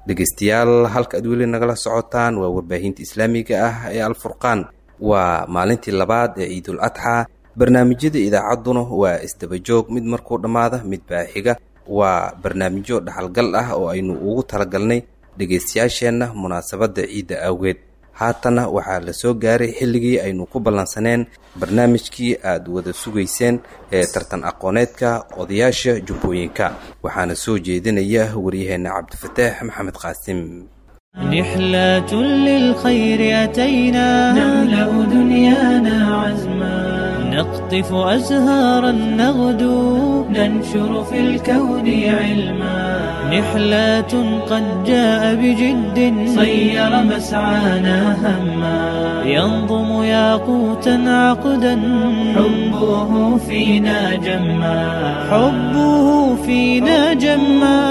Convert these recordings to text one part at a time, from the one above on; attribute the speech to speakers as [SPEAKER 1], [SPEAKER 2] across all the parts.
[SPEAKER 1] dhegeystayaal halka aad weli nagala socotaan waa warbaahinta islaamiga ah ee alfurqaan waa maalintii labaad ee ciidul adxaa barnaamijyada idaacadduna waa isdabajoog mid markuu dhammaada mid baa xiga waa barnaamijyo dhaxalgal ah oo aynu ugu talagalnay dhegaystayaasheenna munaasabadda ciidda awgeed haatana waxaa la soo gaaray xilligii aynu ku ballansaneen barnaamijkii aad wada sugayseen ee tartan aqooneedka odayaasha jubbooyinka waxaana soo jeedinaya waryaheenna cabdifataax maxamed qaasim
[SPEAKER 2] نحلة للخير أتينا نملأ دنيانا عزما نقطف أزهارا نغدو ننشر في الكون علما نحلة قد جاء بجد صير مسعانا هما ينظم ياقوتا عقدا حبه فينا جما حبه فينا جما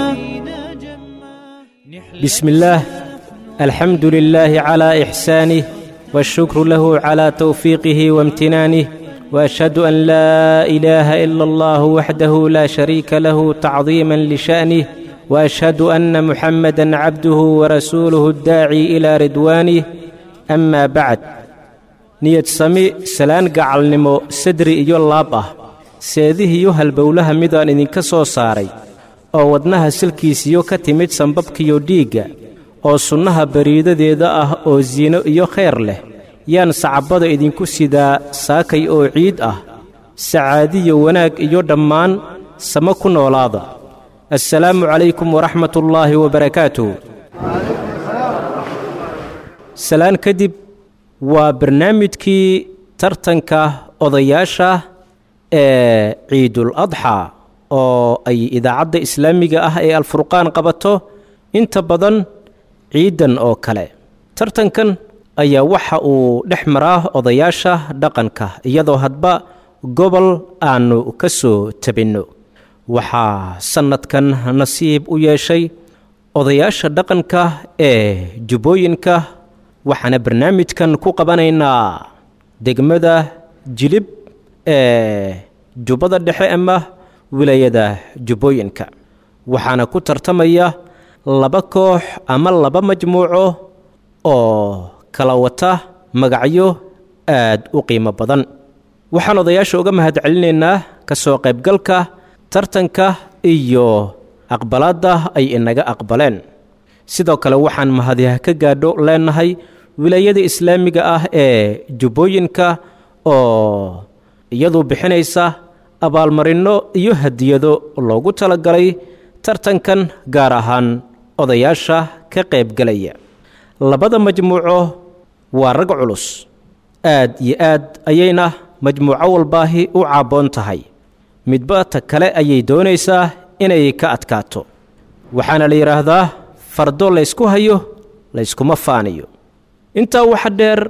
[SPEAKER 3] بسم الله الحمد لله على إحسانه والشكر له على توفيقه وامتنانه وأشهد أن لا إله إلا الله وحده لا شريك له تعظيما لشأنه وأشهد أن محمدا عبده ورسوله الداعي إلى رضوانه أما بعد niyad sami salaan gacalnimo sadri iyo laab ah seedihiyo halbowlaha midaan idinka soo saaray oo wadnaha silkiisiyo ka timid sambabkiyo dhiigga oo sunnaha bariidadeeda ah oo siino iyo khayr leh yaan sacabbada idinku sidaa saakay oo ciid ah sacaadiyo wanaag iyo dhammaan samo ku noolaada assalaamu calaykum waraxmatullaahi wabarakaatuh salaan kadib waa barnaamijkii tartanka odayaasha ee ciidul adxaa oo ay idaacadda islaamiga ah ee alfurqaan qabato inta badan ciidan oo kale tartankan ayaa waxa uu dhex maraa odayaasha dhaqanka iyadoo hadba gobol aannu ka soo tabinno waxaa sannadkan nasiib u yeeshay odayaasha dhaqanka ee jubbooyinka waxaana barnaamijkan ku qabanaynaa degmada jilib ee jubbada dhexe ama wilaayada jubbooyinka waxaana ku tartamaya laba koox ama laba majmuuco oo kala wata magacyo aad u qiimo badan waxaan odayaasha uga mahadcelinaynaa ka soo qaybgalka tartanka iyo aqbalaadda ay inaga aqbaleen sidoo kale waxaan mahadiha ka gaadho leenahay wilaayada islaamiga ah ee jubbooyinka oo iyadu bixinaysa abaalmarinno iyo hadiyado loogu talagalay tartankan gaar ahaan odayaasha ka qaybgelaya labada majmuuco waa rag culus aad iyo aad ayayna majmuuco walbaahi u caabboon tahay midba ta kale ayay doonaysaa inay ka adkaato waxaana la yidhaahdaa fardo laysku hayo layskuma faaniyo intaa waxa dheer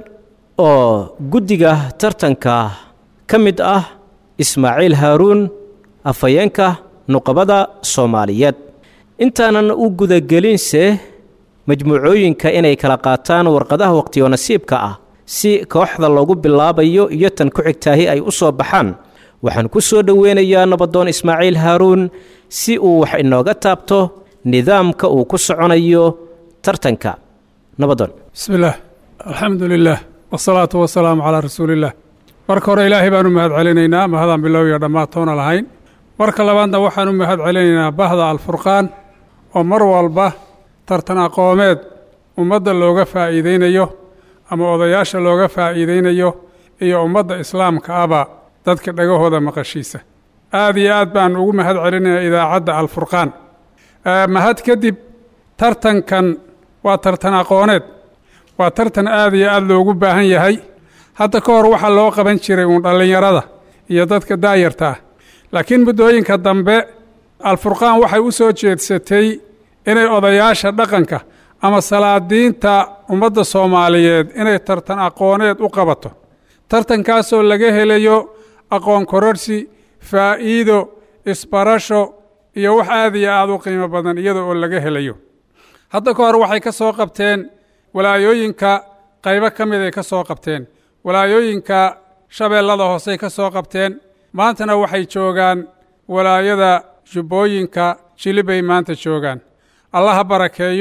[SPEAKER 3] oo guddiga tartanka ka mid ah ismaaciil haaruun afhayeenka nuqabada soomaaliyeed intaanan u gudagelinse majmuucooyinka inay kala qaataan warqadaha wakhtiyo nasiibka ah si kooxda loogu bilaabayo iyo tan ku xigtaahi ay u soo baxaan waxaan ku soo dhoweynayaa nabadoon ismaaciil haaruun si uu wax inooga taabto nidaamka uu ku soconayo tartanka nabadoon
[SPEAKER 4] bismi illaah alxamdu lilah wasalaatu wasalaamu calaa rasuuliillah marka hore ilaahay baan u mahad celinaynaa mahadaan bilow iyo dhammaatoona lahayn marka labaadna waxaan u mahad celinaynaa bahda alfurqaan oo mar walba tartan aqoomeed ummadda looga faa'iidaynayo ama odayaasha looga faa'iidaynayo iyo ummadda islaamka aba dadka dhagahooda maqashiisa aad iyo aad baan ugu mahad celinayaa idaacadda alfurqaan mahad kadib tartankan waa tartan aqooneed waa tartan aad iyo aad loogu baahan yahay hadda ka hor waxaa loo qaban jiray uun dhallinyarada iyo dadka daayarta ah laakiin muddooyinka dambe alfurqaan waxay u soo jeedsatay inay odayaasha dhaqanka ama salaadiinta ummadda soomaaliyeed inay tartan aqooneed u qabato tartankaasoo laga helayo aqoon kororsi faa'iido isbarasho iyo wax aad iyo aad u qiimo badan iyada oo laga helayo hadda ka hor waxay ka soo qabteen walaayooyinka qaybo ka mid ay ka soo qabteen walaayooyinka shabeellada hoosey ka soo qabteen maantana waxay joogaan walaayada jubbooyinka jilibay maanta joogaan allaha barakeeyo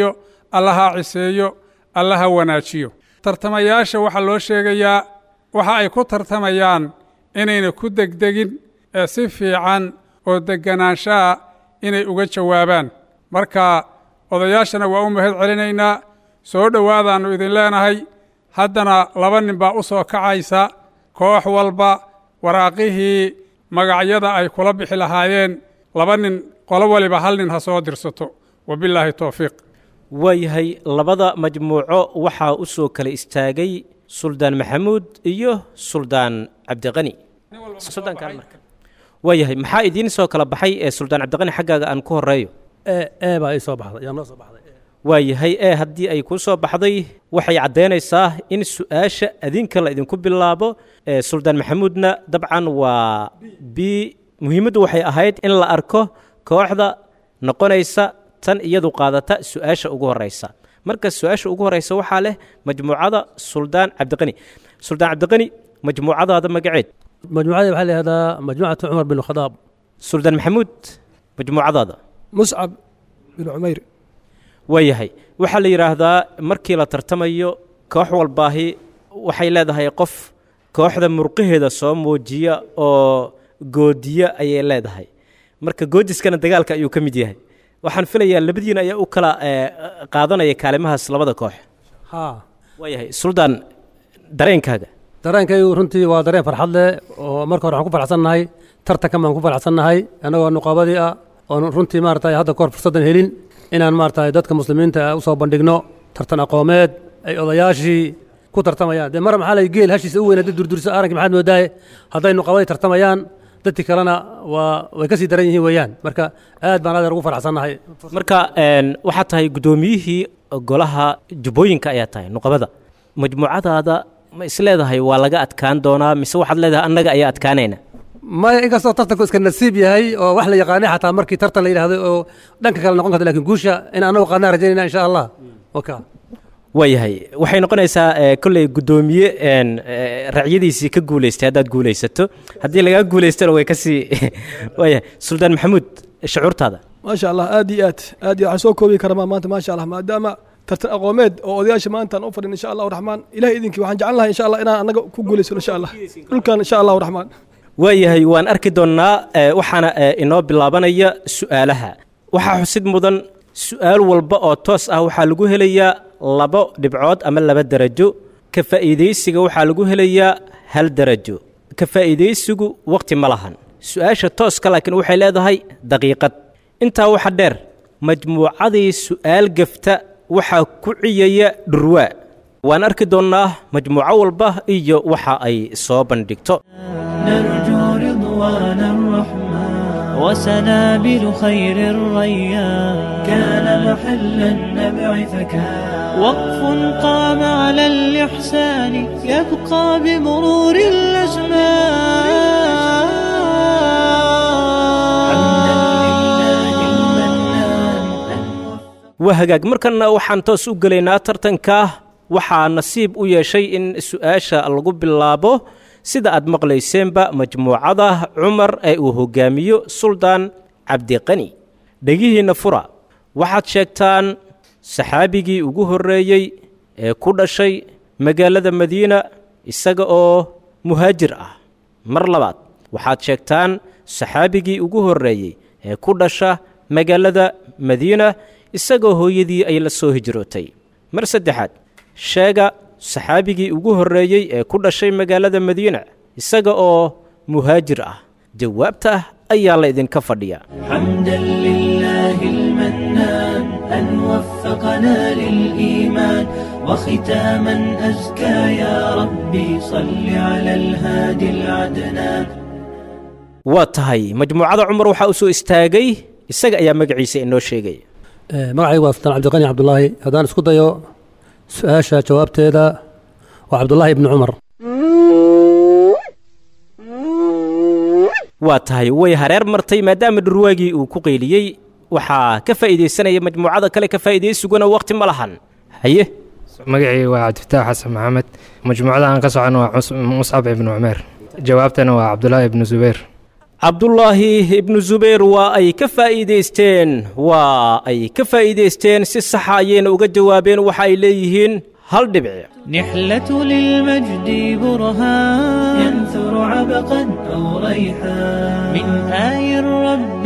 [SPEAKER 4] allaha ciseeyo allaha wanaajiyo tartamayaasha waxaa loo sheegayaa waxa ay ku tartamayaan inayna ku degdegin ee si fiican oo degganaanshaha inay uga jawaabaan marka odayaashana waa u mahad celinaynaa soo dhowaadaannu idin leenahay haddana laba nin baa u soo kacaysa koox walba waraaqihii magacyada ay kula bixi lahaayeen laba nin qolo waliba hal nin ha soo dirsato wabillaahi towfiiq
[SPEAKER 3] waayahay labada majmuuco waxaa u soo kala istaagay suldaan maxamuud iyo suldaan cabdiqani waayahay maxaa idiin soo kala baxay ee suldaan cabdiqani xaggaaga aan ku horeeyo
[SPEAKER 5] ee baa ii soo baxday yaa noo soo baxday
[SPEAKER 3] waayahay ee haddii ay kuu soo baxday waxay caddaynaysaa in su-aasha adinka la idinku bilaabo ee suldaan maxamuudna dabcan waa b muhiimaddu waxay ahayd in la arko kooxda noqonaysa tan iyadu qaadata su-aasha ugu horeysa marka su-aasha ugu horeysa waxaa leh majmuucada suldaan cabdiqani suldaan cabdiqani majmuucadaada magaceed
[SPEAKER 5] majmuucada waxaa la yihahdaa majmuucatu cumar bin khadaab
[SPEAKER 3] suldaan maxamuud majmuucadaada
[SPEAKER 6] muscab bin cumayr
[SPEAKER 3] waayahay waxaa la yidhaahdaa markii la tartamayo koox walbaahi waxay leedahay qof kooxda murqaheeda soo muujiya oo goodiya ayay leedahay marka goodiskana dagaalka ayuu ka mid yahay waxaan filayaa labadiina ayaa u kala qaadanaya kaalimahaas labada koox
[SPEAKER 5] haa
[SPEAKER 3] waayahay suldaan dareenkaaga
[SPEAKER 5] dareenkaygu runtii waa dareen farxad leh oo marka hore waxaan ku faraxsannahay tartankan baan ku faraxsannahay annagoo nuqaabadii ah oon runtii maaragtay hadda kahor fursaddan helin inaan maaragtay dadka muslimiinta u soo bandhigno tartan aqoomeed ay odayaashii ku tartamayaan dee mar maxaa lay geel hashiisa u weyn haddii durdurisa arankii maxaad moodaaye hadday nuqaabadii tartamayaan dadkii kalena waa way ka sii daran yihiin weeyaan marka aad baan adeer ugu faraxsannahay
[SPEAKER 3] marka waxaad tahay guddoomiyihii golaha jubbooyinka ayaa tahay nuqabada majmuucadaada ma isleedahay waa laga adkaan doonaa mise waxaad leedahay annaga ayaa adkaanayna
[SPEAKER 5] maya inkastoo tartanku iska nasiib yahay oo wax la yaqaanay xataa markii tartan la yidhahdo oo dhanka kale noqon karta lakin guusha in annagu qaadnaan rajaynayna insha allah waka
[SPEAKER 3] waayahay waxay noqonaysaa kolley guddoomiye racyadiisii ka guulaystay haddaad guulaysato haddii lagaa guulaystona way kasii waayahay suldaan maxamuud shucuurtaada
[SPEAKER 6] maasha allah aad iyo aad aad iyo waxaan soo koobi karamaa maanta maasha allah maadaama tartan aqoomeed oo odayaasha maanta aan u fadhin insha allahu raxmaan ilahay idinkii waxaan jeclan lahay insha allah inaan annaga ku guulaysano insha allah dhulkan insha allahu raxmaan
[SPEAKER 3] waayahay waan arki doonnaa waxaana inoo bilaabanaya su'aalaha waxaa xusid mudan su'aal walba oo toos ah waxaa lagu helayaa labo dhibcood ama laba derajo ka faa'iidaysiga waxaa lagu helayaa hal derajo ka faa'iidaysigu wakhti ma lahan su'aasha tooska laakiin waxay leedahay daqiiqad intaa waxa dheer majmuucadii su'aal gefta waxaa ku ciyaya dhurwaa waan arki doonnaa majmuuco walba iyo waxa ay soo bandhigto
[SPEAKER 2] نرجو رضوان الرحمن وسنابل خير الريان كان محل النبع فكان وقف قام على الإحسان يبقى بمرور الأزمان
[SPEAKER 3] waa hagaag markanna waxaan toos u gelaynaa tartanka waxaa nasiib u yeeshay in su'aasha lagu bilaabo sida aad maqlayseenba majmuucada cumar ee uu hogaamiyo suldaan cabdiqani dhegihiinna fura waxaad sheegtaan saxaabigii ugu horreeyey ee ku dhashay magaalada madiina isaga oo muhaajir ah mar labaad waxaad sheegtaan saxaabigii ugu horreeyey ee ku dhasha magaalada madiina isagoo hooyadii ay la soo hijrootay mar saddexaad sheega saxaabigii ugu horreeyey ee ku dhashay magaalada madiina isaga oo muhaajir ah jawaabta ayaa la idinka fadhiya
[SPEAKER 2] حمدا لله المنان أن وفقنا للإيمان وختاما أزكى يا ربي صل على الهادي العدنان
[SPEAKER 3] waa tahay majmuucada cumar waxaa u soo istaagay isaga ayaa magaciisa inoo sheegaya
[SPEAKER 5] magacaygu waa sultaan cabdiqani cabdulaahi haddaan isku dayo su-aasha jawaabteeda waa cabdulaahi ibni cumar
[SPEAKER 3] waa tahay way hareer martay maadaama dhurwaagii uu ku qayliyey waxaa ka faa'iidaysanaya majmuucada kale ka faa'iidaysuguna wakhti ma lahan haye
[SPEAKER 7] magacii waa cabdifataax xasan maxamed majmuucada aan ka socono waa cus- muscab ibnu cumeer jawaabtana waa cabdulaahi ibnu zubayr
[SPEAKER 3] cabdullaahi ibnu zubayr waa ay ka faa'iidaysteen waa ay ka faa'iidaysteen si saxa ayayna uga jawaabeen waxa ay leeyihiin hal dhibic
[SPEAKER 2] نحلة للمجد برهان ينثر عبقا أو ريحان من آي الرب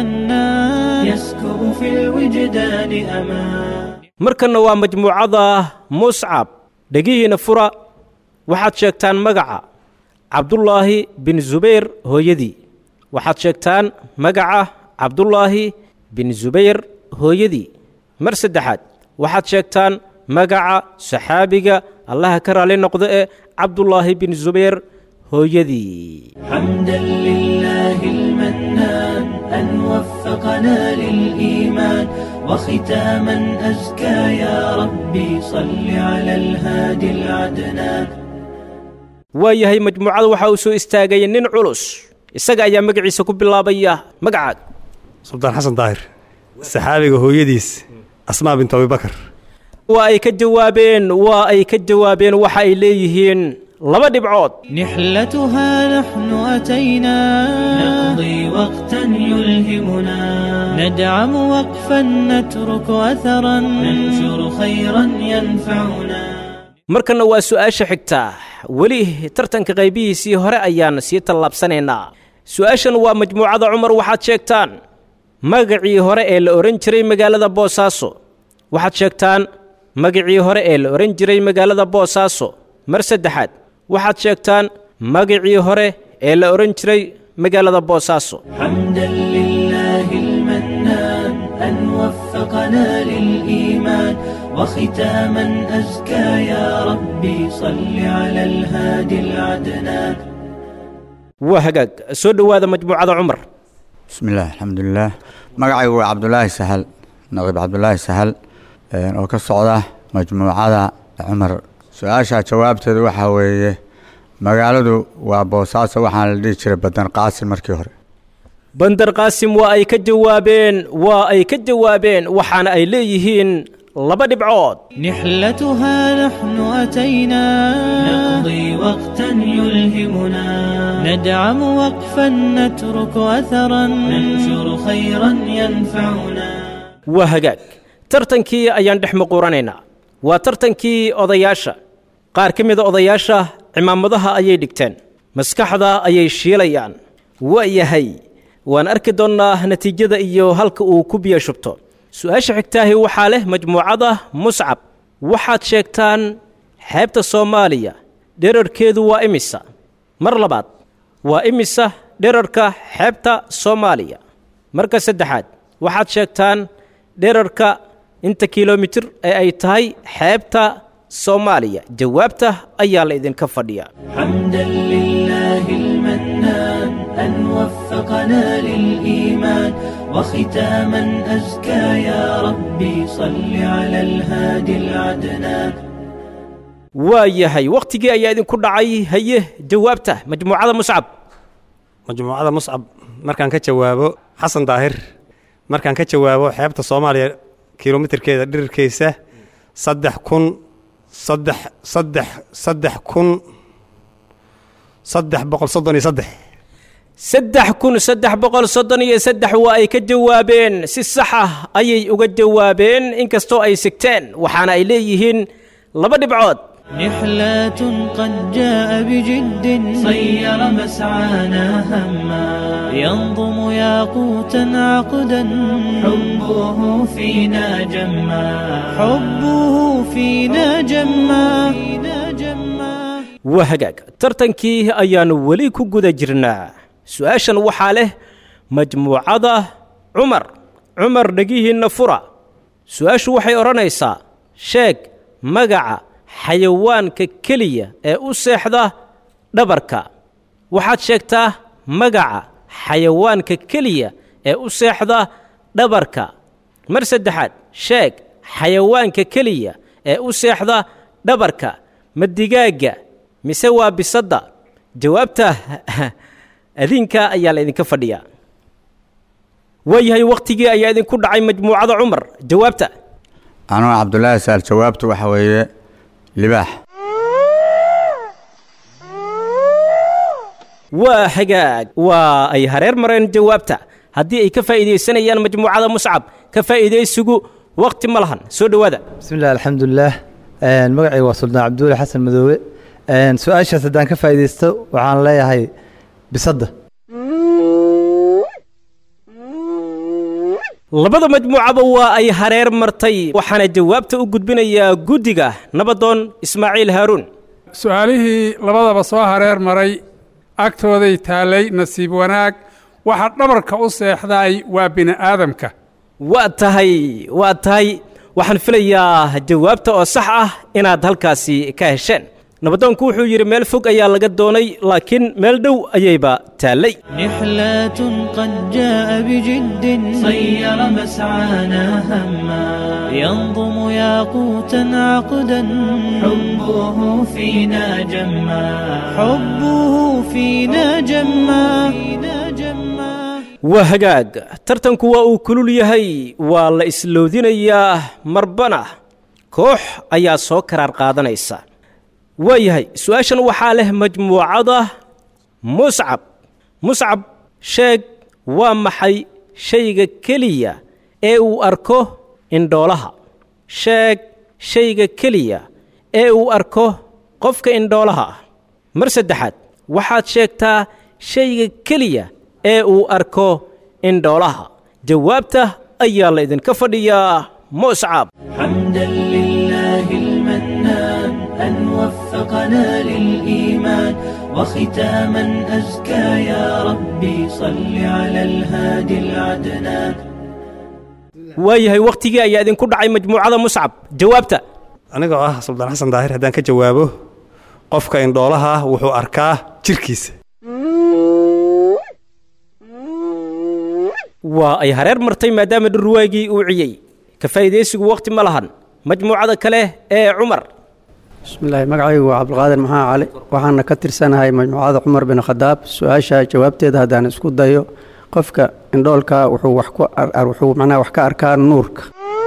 [SPEAKER 2] المنان يسكب في الوجدان أمان
[SPEAKER 3] markanna waa majmuucada muscab dhegihiina fura waxaad sheegtaan magaca cabdullaahi bin zubayr hooyadii waxaad sheegtaan magaca cabdullaahi bin zubayr hooyadii mar saddexaad waxaad sheegtaan magaca saxaabiga allaha ka raali noqdo ee cabdullaahi bin zubayr hooyadii
[SPEAKER 2] حمدا لله المنان أن وفقنا للإيمان وختاما أزكى يا ربي صل على الهادي العدنان
[SPEAKER 3] waayahay majmuucada waxaa uu soo istaagay nin culus isaga ayaa magaciisa ku bilaabaya magacaad
[SPEAKER 8] suldaan xasan daahir saxaabiga hooyadiis asmaa bintu abibakar
[SPEAKER 3] waa ay ka jawaabeen waa ay ka jawaabeen waxa ay leeyihiin laba dhibcood
[SPEAKER 2] نحلتها نحن أتينا نقضي وقتا يلهمنا ندعم وقفا نترك أثرا ننشر خيرا ينفعنا
[SPEAKER 3] markanna waa su'aasha xigta weli tartanka qaybihiisii hore ayaan sii tallaabsanaynaa su'aashan waa majmuucada cumar waxaad sheegtaan magacii hore ee la odhan jiray magaalada boosaaso waxaad sheegtaan magacii hore ee la odhan jiray magaalada boosaaso mar saddexaad waxaad sheegtaan magacii hore ee la odhan jiray magaalada boosaaso
[SPEAKER 2] حمدا لله المنان أن وفقنا للإيمان وختاما أزكى يا ربي صل على الهادي العدنان
[SPEAKER 3] waa hagaag soo dhowaada majmuucada cumar
[SPEAKER 9] bismi illah alxamdulilah magacaygu waa cabdulaahi sahal naqiib cabdulaahi sahal oo ka socda majmuucada cumar su-aasha jawaabteedu waxaa weeye magaaladu waa boosaaso waxaana la dhihi jiray badan qaasin markii hore
[SPEAKER 3] bandar qaasim waa ay ka jawaabeen waa ay ka jawaabeen waxaana ay leeyihiin laba dhibcood
[SPEAKER 2] نحلتها نحن أتينا نقضي وقتا يلهمنا ندعم وقفا نترك أثرا ننشر خيرا ينفعنا
[SPEAKER 3] waa hagaag tartankii ayaan dhex muquuranaynaa waa tartankii odayaasha qaar ka mida odayaasha cimaamadaha ayay dhigteen maskaxda ayay shiilayaan waa yahay waan arki doonnaa natiijada iyo halka uu ku biyo shubto su-aasha xigtaahi waxaa leh majmuucada muscab waxaad sheegtaan xeebta soomaaliya dherarkeedu waa imisa mar labaad waa imisa dherarka xeebta soomaaliya marka saddexaad waxaad sheegtaan dherarka inta kilomitir ee ay tahay xeebta soomaaliya jawaabta ayaa la idinka fadhiyaa
[SPEAKER 2] حمدا لله المنان أن وفقنا للإيمان وختاما أزكى يا ربي صل على الهادي العدنان
[SPEAKER 3] waa yahay wakhtigii ayaa idinku dhacay haye jawaabta majmuucada muscab
[SPEAKER 8] majmuucada muscab markaan ka jawaabo xasan daahir markaan ka jawaabo xeebta soomaaliya kilomitirkeeda dhirirkiisa saddex kun saddex saddex saddex kun saddex boqol soddon iyo saddex
[SPEAKER 3] saddex kun saddex boqol soddon iyo saddex waa ay ka jawaabeen si sax ah ayay uga jawaabeen inkastoo ay sigteen waxaana ay leeyihiin laba dhibcood
[SPEAKER 2] نحلات قد جاء بجد صير مسعانا هما ينظم ياقوتا عقدا حبه فينا جما حبه فينا جما
[SPEAKER 3] waa hagaag tartankii ayaannu weli ku guda jirnaa su-aashan waxaa leh majmuucada cumar cumar dhegihiinna fura su-aashu waxay odhanaysaa sheeg magaca xayawaanka keliya ee u seexda dhabarka waxaad sheegtaa magaca xayawaanka keliya ee u seexda dhabarka mar saddexaad sheeg xayawaanka keliya ee u seexda dhabarka ma digaagga mise waa bisadda jawaabta adinka ayaa la idinka fadhiyaa waayahay wakhtigii ayaa idinku dhacay majmuucada cumar jawaabta
[SPEAKER 9] anuu cabdulaahi saal jawaabtu waxa weeye libaax
[SPEAKER 3] waa hagaag waa ay hareer mareen jawaabta haddii ay ka faa'iidaysanayaan majmuucada muscab ka faa'iidaysigu wakhti ma lahan soo dhowaada
[SPEAKER 10] بسم الله الحمد لله een magacay waa suldaan cabdulle xasan madoobe een su-aashaas haddaan ka faa'iidaysto waxaan leeyahay bisadda
[SPEAKER 3] labada majmuucaba waa ay hareer martay waxaana jawaabta u gudbinayaa guddiga nabadoon ismaaciil haaruun
[SPEAKER 4] su-aalihii labadaba soo hareer maray agtooday taallay nasiib wanaag waxa dhabarka u seexday waa bini aadamka
[SPEAKER 3] waa tahay waa tahay waxaan filayaa jawaabta oo sax ah inaad halkaasi ka hesheen nabadoonku wuxuu yidhi meel fog ayaa laga doonay laakiin meel dhow ayayba taallay
[SPEAKER 2] نحلة قد جاء بجد صير مسعانا هما ينظم ياقوتا عقدا حبه فينا جما حبه فينا جما
[SPEAKER 3] waa hagaag tartanku waa uu kulul yahay waa la isloodinayaa marbana koox ayaa soo karaar qaadanaysa waa yahay su-aashan waxaa leh majmuucada muscab muscab sheeg waa maxay shayga keliya ee uu arko indhoolaha sheeg shayga keliya ee uu arko qofka indhoolaha ah mar saddexaad waxaad sheegtaa shayga keliya ee uu arko indhoolaha jawaabta ayaa la idinka fadhiyaa muscab
[SPEAKER 2] حمدا لله المنان أن وفقنا للإيمان وختاما أزكى يا ربي صل على الهادي العدنان
[SPEAKER 3] waayahay wakhtigii ayaa idinku dhacay majmuucada muscab jawaabta
[SPEAKER 8] anigoo ah suldaan xasan daahir haddaan ka jawaabo qofka indhoolaha ah wuxuu arkaa jirkiisa
[SPEAKER 3] waa ay hareer martay maadaama dhurwaagii uu ciyey ka faa'iidaysigu wakhti ma lahan majmuucada kale ee cumar
[SPEAKER 11] bismillaahi magacaygu waa cabdulqaadir maxaa cali waxaana ka tirsanahay majmuucada cumar bin khadaab su-aasha jawaabteeda haddaan isku dayo qofka indhoolka wuxuu wax ku ar- wuxuu macnaha wax ka arkaa nuurka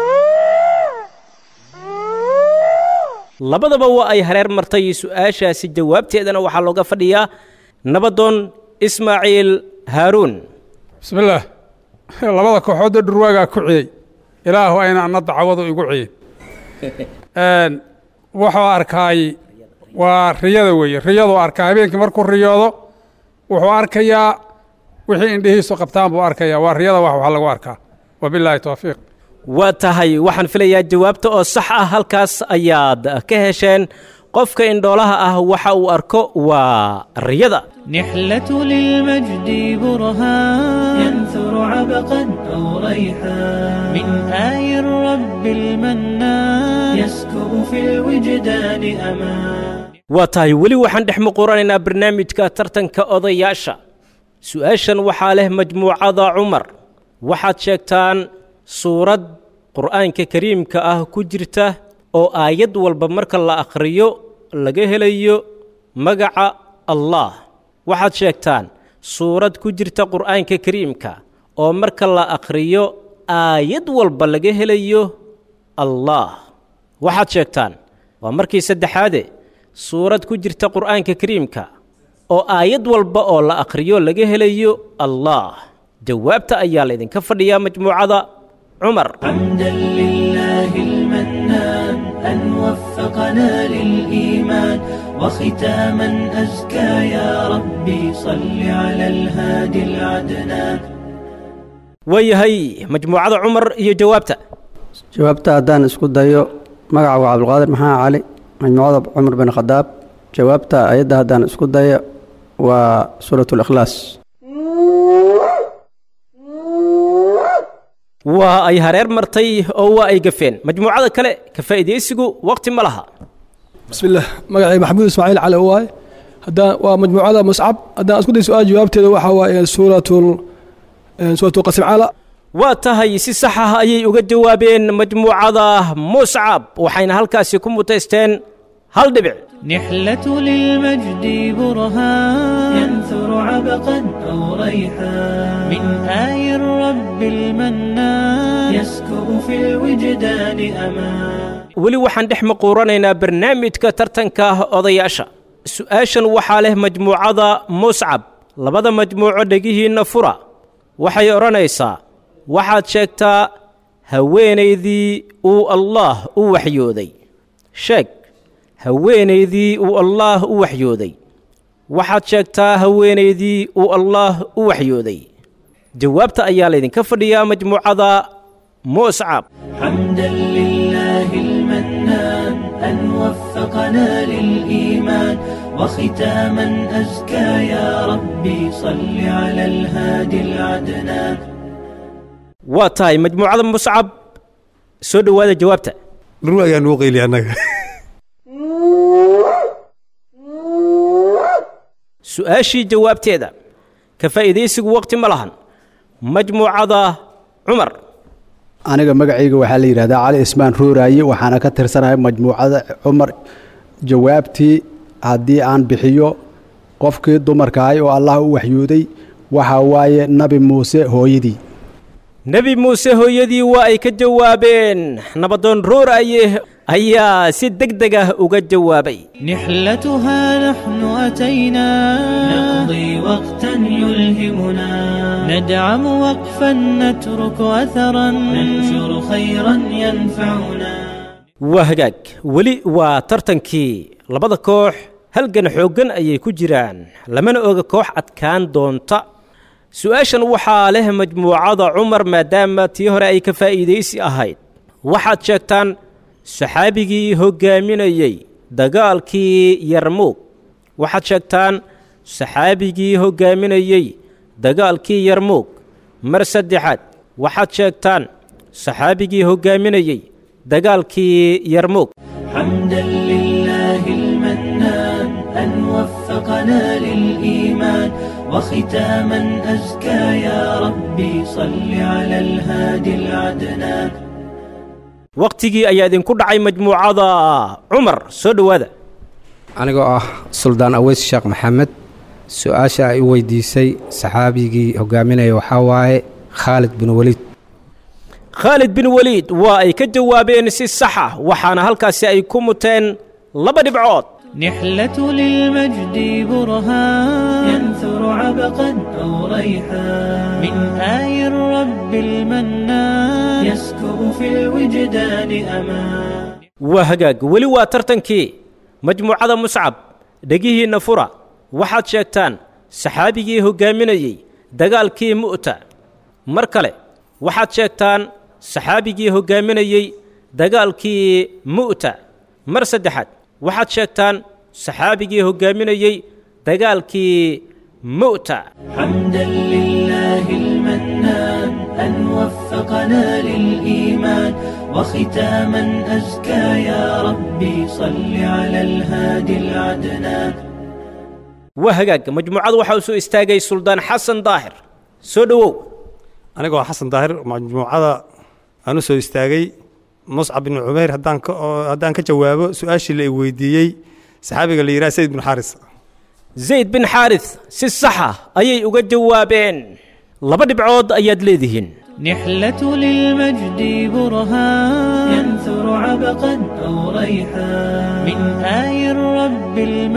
[SPEAKER 3] labadaba waa ay hareer martay su-aashaasi jawaabteedana waxaa looga fadhiyaa nabadoon ismaaciil haaruun
[SPEAKER 4] bismillaah labada kooxood ee dhurwaagaa ku ciyey ilaahu ayna anna dacwadu igu ciyin wuxuu arkaay waa riyada weeye riyaduu arkaa habeenkii markuu riyoodo wuxuu arkayaa wixii indhihiisu qabtaan buu arkayaa waa riyada wax wax lagu arkaa wabilaahi towfiiq
[SPEAKER 3] waa tahay waxaan filayaa jawaabta oo sax ah halkaas ayaad ka hesheen qofka indhoolaha ah waxa uu arko waa riyada
[SPEAKER 2] نحلة للمجد برهان ينثر عبقا أو ريحان من آي الرب المنان يسكب في الوجدان أمان
[SPEAKER 3] waa tahay weli waxaan dhex muquranaynaa barnaamijka tartanka odayaasha su-aashan waxaa leh majmuucada cumar waxaad sheegtaan suurad qur'aanka kariimka ah ku jirta oo aayad walba marka la akhriyo laga helayo magaca allah waxaad sheegtaan suurad ku jirta qur'aanka kariimka oo marka la akhriyo aayad walba laga helayo allah waxaad sheegtaan waa markii saddexaade suurad ku jirta qur'aanka kariimka oo aayad walba oo la akhriyo laga helayo allah jawaabta ayaa laydinka fadhiyaa majmuucada cumar
[SPEAKER 2] حمدا لله المنان أن وفقنا للإيمان وختاما أزكى يا ربي صل على الهادي العدنان
[SPEAKER 3] waayahay majmuucada cumar iyo jawaabta
[SPEAKER 11] jawaabta haddaan isku dayo magaca waa cabdulqaadir maxaa cali majmuucada cumar bin khadaab jawaabta ayadda haddaan isku dayo waa suurat likhlaas
[SPEAKER 3] waa ay hareer martay oo waa ay gafeen majmuucada kale ka faa'iidaysigu waqti ma laha
[SPEAKER 6] بسم الله مقعي محمود اسماعيل على واي هدا ومجموعة مصعب هدا اسكت سؤال جوابته waxa waa سورة سورة القسم على
[SPEAKER 3] waa tahay si sax ah ayay uga jawaabeen majmuucada muscab waxayna halkaasi ku mutaysteen hal dhibic
[SPEAKER 2] نحلة للمجد برهان ينثر عبقا أو ريحان من آي الرب المنان يسكب في الوجدان أمان
[SPEAKER 3] weli waxaan dhex maquuranaynaa barnaamijka tartanka odayaasha su-aashan waxaa leh majmuucada muscab labada majmuuco dhegihiinna fura waxay odhanaysaa waxaad sheegtaa haweenaydii uu allaah u waxyooday sheeg haweenaydii uu allaah u waxyooday waxaad sheegtaa haweenaydii uu allaah u waxyooday jawaabta ayaa laydinka fadhiyaa majmuucada muscab
[SPEAKER 2] حمدا لله المنان أن وفقنا للإيمان وختاما أزكى يا ربي صل على الهادي العدنان
[SPEAKER 3] waa tahay majmuucada muscab soo dhowaada jawaabta
[SPEAKER 8] dhur ayaa nuu qeyli annaga
[SPEAKER 3] su-aashii jawaabteeda ka faa'iidaysigu waqti ma lahan majmuucada cumar
[SPEAKER 12] aniga magacayga waxaa la yidhahdaa cali ismaan ruuraaye waxaana ka tirsanahay majmuucada cumar jawaabtii haddii aan bixiyo qofkii dumarkahay oo allah u waxyooday waxaa waaye nabi muuse hooyadii
[SPEAKER 3] nebi muuse hooyadii waa ay ka jawaabeen nabadoon ruuraaye ayaa si deg deg ah uga jawaabay
[SPEAKER 2] نحلتها نحن أتينا نقضي وقتا يلهمنا ندعم وقفا نترك أثرا ننشر خيرا ينفعنا
[SPEAKER 3] waa hagaag weli waa tartankii labada koox halgan xooggan ayay ku jiraan lamana oga koox adkaan doonta su-aashan waxaa leh majmuucada cumar maadaama tii hore ay ka faa'iidaysi ahayd waxaad sheegtaan saxaabigii hoggaaminayey dagaalkii yarmuug waxaad sheegtaan saxaabigii hoggaaminayey dagaalkii yarmuug mar saddexaad waxaad sheegtaan saxaabigii hoggaaminayey dagaalkii yarmuug
[SPEAKER 2] حمدا لله المنان أن وفقنا للإيمان وختاما أزكى يا ربي صل على الهادي العدنان
[SPEAKER 3] wakhtigii ayaa idinku dhacay majmuucada cumar soo dhowaada
[SPEAKER 7] anigoo ah suldaan aweys sheekh maxamed su-aasha ay u weydiisay saxaabigii hogaaminaya waxaa waaye khaalid bin weliid
[SPEAKER 3] khaalid bin weliid waa ay ka jawaabeen si sax ah waxaana halkaasi ay ku muteen laba dhibcood
[SPEAKER 2] نحلة للمجد برهان ينثر عبقا أو ريحان من آي الرب المنان يسكب في الوجدان أمان
[SPEAKER 3] waa hagaag weli waa tartankii majmuucada muscab dhegihiinna fura waxaad sheegtaan saxaabigii hoggaaminayey dagaalkii mu'ta mar kale waxaad sheegtaan saxaabigii hoggaaminayey dagaalkii mu'ta mar saddexaad waxaad sheegtaan saxaabigii hoggaaminayey dagaalkii mu'ta
[SPEAKER 2] حمدا لله المنان أن وفقنا للإيمان وختاما أزكى يا ربي صل على الهادي العدنان
[SPEAKER 3] waa hagaag majmuucadu waxaa u soo istaagay suldaan xasan daahir soo dhowow
[SPEAKER 8] anigoo xasan daahir majmuucada aan u soo istaagay muscab bin cumayr haddaan ka oo- haddaan ka jawaabo su-aashii la i weydiiyey saxaabiga la yidhaha sayd bin xaaris
[SPEAKER 3] zayd bin xaaris si saxa ayay uga jawaabeen laba dhibcood ayaad leedihiin
[SPEAKER 2] نحلة للمجد برهان ينثر عبقا أو ريحان من آي الرب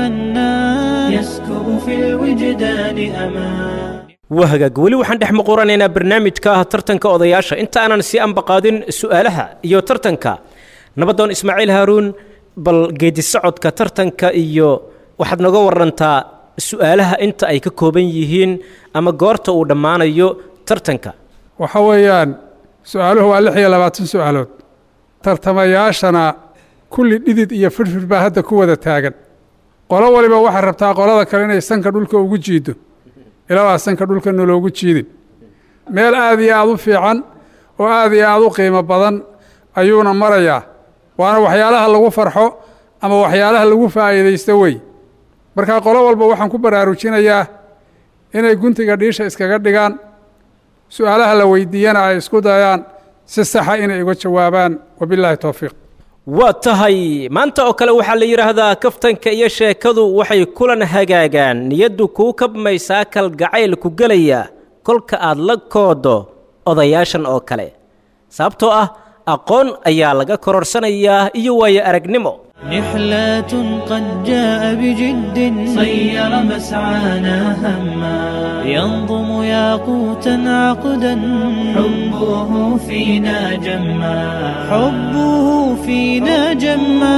[SPEAKER 2] المنان يسكب في الوجدان أمان
[SPEAKER 3] waa hagaag weli waxaan dhex muquranaynaa barnaamijka ah tartanka odayaasha inta aanan sii anbaqaadin su'aalaha iyo tartanka nabadoon ismaaciil haaruun bal geedi socodka tartanka iyo waxaad nooga warantaa su'aalaha inta ay ka kooban yihiin ama goorta uu dhammaanayo tartanka
[SPEAKER 4] waxa weeyaan su-aaluhu waa lix iyo labaatan su-aalood tartamayaashana kulli dhidid iyo firfir baa hadda ku wada taagan qolo waliba waxay rabtaa qolada kale inay sanka dhulka ugu jiido ilaa waa sanka dhulka noloogu jiidin meel aad iyo aad u fiican oo aad iyo aad u qiimo badan ayuuna marayaa waana waxyaalaha lagu farxo ama waxyaalaha lagu faa'iidaysto wey marka qolo walba waxaan ku baraarujinayaa inay guntiga dhiisha iskaga dhigaan su-aalaha la weydiiyana ay isku dayaan si saxa inay uga jawaabaan wabilaahi towfiiq
[SPEAKER 3] waa tahay maanta oo kale waxaa la yidhaahdaa kaftanka iyo sheekadu waxay kulan hagaagaan niyaddu kuu kabmaysaa kalgacayl ku gelaya kolka aad la koodo odayaashan oo kale sababtoo ah aqoon ayaa laga kororsanayaa iyo waayo aragnimo
[SPEAKER 2] نحلات قد جاء بجد صير مسعانا هما ينظم ياقوتا عقدا حبه فينا جما حبه فينا جما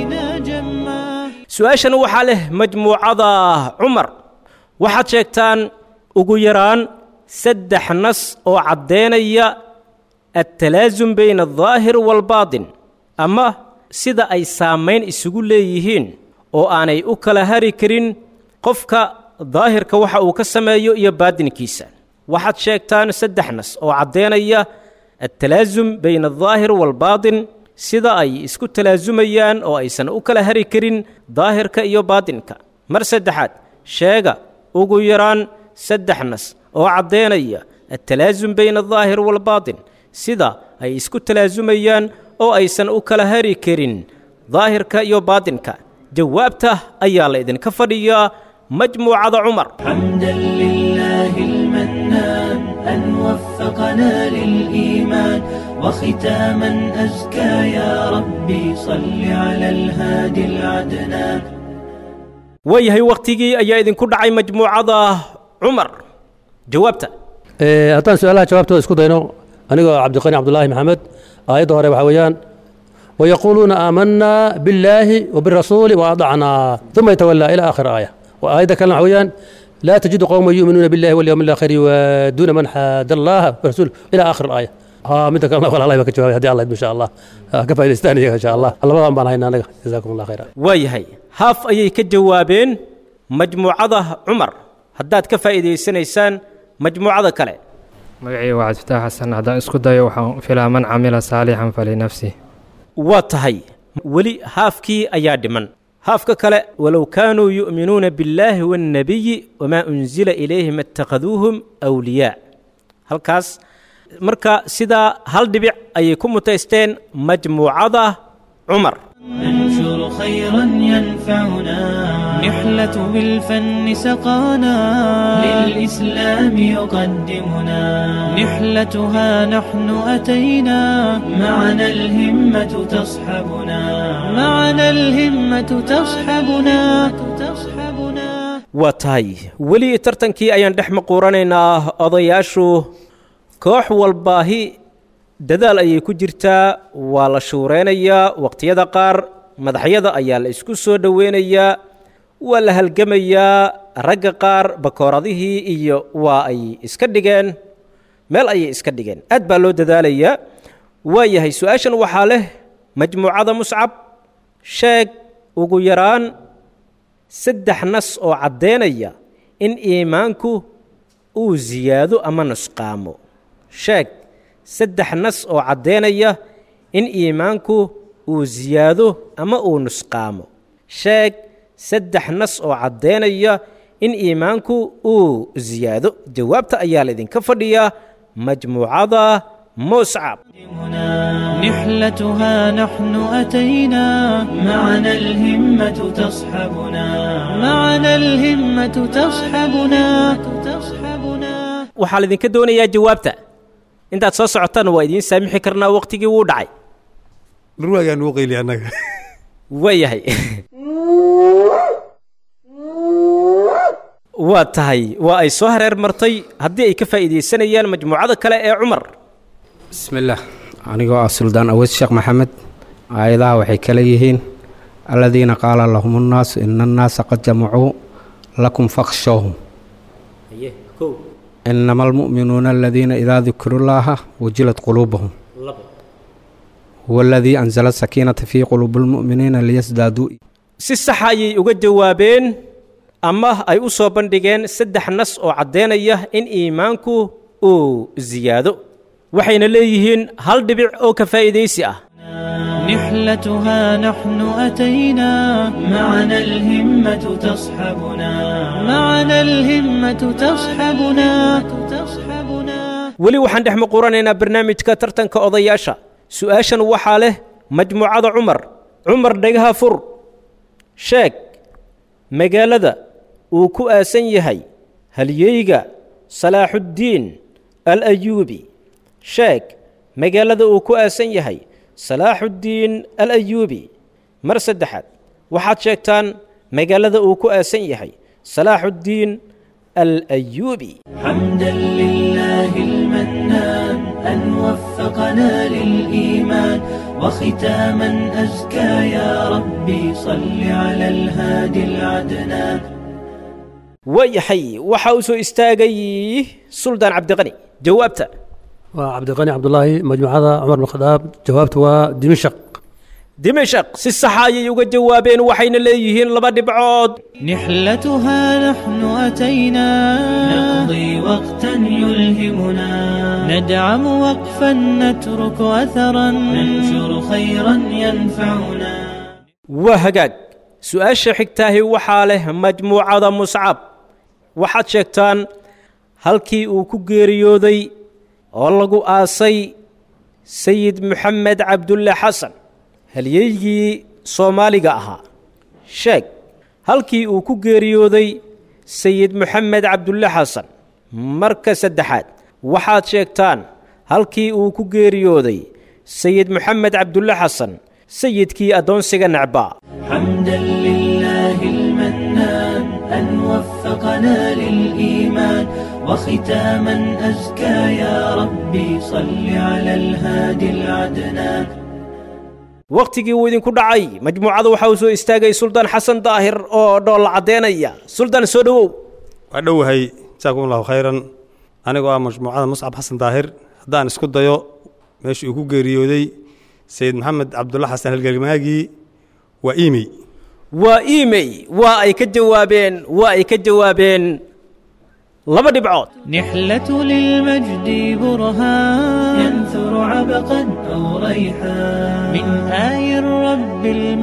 [SPEAKER 3] su-aashan waxaa leh majmuucada cumar waxaad sheegtaan ugu yaraan saddex nas oo caddaynaya attalaasum bayna aldaahir waalbaatin ama sida ay saamayn isugu leeyihiin oo aanay u kala hari karin qofka daahirka waxa uu ka sameeyo iyo baadinkiisa waxaad sheegtaan saddex nas oo caddaynaya attalaasum bayna aldaahir waalbaatin sida ay isku talaasumayaan oo aysan u kala hari karin daahirka iyo baadinka mar saddexaad sheega ugu yaraan saddex nas oo caddaynaya attalaasum bayna aldaahir waalbaatin sida ay isku talaasumayaan oo aysan u kala hari karin daahirka iyo baadinka jawaabta ayaa la idinka fadhiyaa majmuucada cumar
[SPEAKER 2] حمدا لله المنان أن وفقنا للإيمان وختاما أزكى يا ربي صل على الهادي العدنان
[SPEAKER 3] waayahay wakhtigii ayaa idinku dhacay majmuucada cumar jawaabta
[SPEAKER 5] Ee, haddaan su-aalaha jawaabtooda isku dayno anigoo cabdiqani cabdulaahi maxamed aayadda hore waxaa weeyaan wayaquuluuna aamanaa billaahi wabirasuuli waadacnaa uma yatawallaa ila aakhir aaya aayadda kalena waxaa weeyaan laa tajidu qowma yuuminuuna billahi walyawmi alaakhiri yuwaaduuna man xaada allaha warasuul ila aakhir aaya ها مدة كلام والله ما كجواب هدي الله إن شاء الله كفى يستاني إن شاء الله الله ما بنا هنا جزاكم الله خيرا
[SPEAKER 3] waayahay haaf ayay ka jawaabeen majmuucada cumar haddaad ka faa'iidaysanaysaan majmuucada kale
[SPEAKER 13] magacii waa cabdifitaax xasan haddaan isku dayo waxaan filaa man camila saalixan falinafsih
[SPEAKER 3] waa tahay weli haafkii ayaa dhiman haafka kale walow kaanuu yu'minuuna billaahi waannabiyi wamaa unsila ilayhim attakhaduuhum awliyaa halkaas marka sidaa hal dhibic ayay ku mutaysteen majmuucada cumar
[SPEAKER 2] ننشر خيرا ينفعنا نحلة بالفن سقانا للإسلام يقدمنا نحلتها نحن أتينا معنا الهمة تصحبنا معنا الهمة تصحبنا تصحبنا
[SPEAKER 3] waa tahay weli tartankii ayaan dhex maquuranaynaa odayaashu koox walbaahi dadaal ayay ku jirtaa waa la shuuraynayaa waqtiyada qaar madaxyada ayaa la isku soo dhoweynayaa waa la halgamayaa ragga qaar bakooradihii iyo waa ay iska dhigeen meel ayay iska dhigeen aad baa loo dadaalayaa waa yahay su-aashan waxaa leh majmuucada muscab sheeg ugu yaraan saddex nas oo caddaynaya in iimaanku uu siyaado ama nusqaamo sheeg saddex nas oo caddaynaya in iimaanku uu siyaado ama uu nusqaamo sheeg saddex nas oo caddaynaya in iimaanku uu siyaado jawaabta ayaa laydinka fadhiyaa majmuucada muscab
[SPEAKER 2] نحلتها نحن أتينا معنا الهمة تصحبنا معنا الهمة تصحبنا تصحبنا
[SPEAKER 3] waxaa laydinka doonayaa jawaabta intaad soo socotaan waa idiin saamixi karnaa waqtigii wuu dhacay
[SPEAKER 8] dhurwaagaan nuu qayli annaga
[SPEAKER 3] waayahay waa tahay waa ay soo hareer martay haddii ay ka faa'iidaysanayaan majmuucada kale ee cumar
[SPEAKER 7] bismillaah anigoo ah suldaan aweys sheekh maxamed aayadaha waxay kale yihiin aladiina qaala lahum nnaasu ina annaasa qad jamacuu lakum fakhshawhum inama almu'minuuna aladiina idaa dukiruu llaaha wajilat quluubahum huwa aladii anzala sakiinata fii quluubi lmu'miniina liyasdaaduu
[SPEAKER 3] si saxa ayay uga jawaabeen ama ay u soo bandhigeen saddex nas oo caddaynaya in iimaanku uu siyaado waxayna leeyihiin hal dhibic oo ka faa'iidaysi ah
[SPEAKER 2] نحلتها نحن أتينا معنا الهمة تصحبنا معنا الهمة تصحبنا تصحبنا
[SPEAKER 3] weli waxaan dhex maquuranaynaa barnaamijka tartanka odayaasha su-aashan waxaa leh majmuucada cumar cumar dhagaha fur sheeg magaalada uu ku aasan yahay halyeyga salaaxuddiin al ayuubi sheeg magaalada uu ku aasan yahay salaaxuddiin al ayuubi mar saddexaad waxaad sheegtaan magaalada uu ku aasan yahay salaaxuddiin al ayuubi
[SPEAKER 2] حمدا لله المنان أن وفقنا للإيمان وختاما أزكى يا ربي صل على الهادي العدنان
[SPEAKER 3] waayahay waxa uu soo istaagay suldaan cabdiqani jawaabta
[SPEAKER 5] waa cabdiqani cabdulaahi majmuucada cumar bin khadaab jawaabtu waa dimashaq
[SPEAKER 3] dimashaq si saxa ayay uga jawaabeen waxayna leeyihiin laba dhibcood
[SPEAKER 2] نحلتها نحن أتينا نقضي وقتا يلهمنا ندعم وقفا نترك أثرا ننشر خيرا ينفعنا
[SPEAKER 3] waa hagaag su-aasha xigtaahi waxaa leh majmuucada muscab waxaad sheegtaan halkii uu ku geeriyooday oo lagu aasay sayid moxamed cabdulle xasan halyeygii soomaaliga ahaa sheeg halkii uu ku geeriyooday sayid moxamed cabdulle xasan marka saddexaad waxaad sheegtaan halkii uu ku geeriyooday sayid moxamed cabdulle xasan sayidkii addoonsiga necbaa
[SPEAKER 2] حمدا لله المنان أن وفقنا للإيمان وختاما أزكى يا ربي صل على الهادي العدنان
[SPEAKER 3] wakhtigii uu idinku dhacay majmuucada waxaa uu soo istaagay suldaan xasan daahir oo dhoolla caddeynaya suldaan soo dhowow
[SPEAKER 8] waa dhowahay jaakum allahu khayran anigoo ah majmuucada muscab xasan daahir haddaan isku dayo meeshii uu ku geeriyooday sayid maxamed cabdulla xasan halgelmaagii waa imey
[SPEAKER 3] waa imey waa ay ka jawaabeen waa ay ka jawaabeen laba dhibcood
[SPEAKER 2] نحلة للمجد برهان ينثر عبقا أو ريحان من آي الرب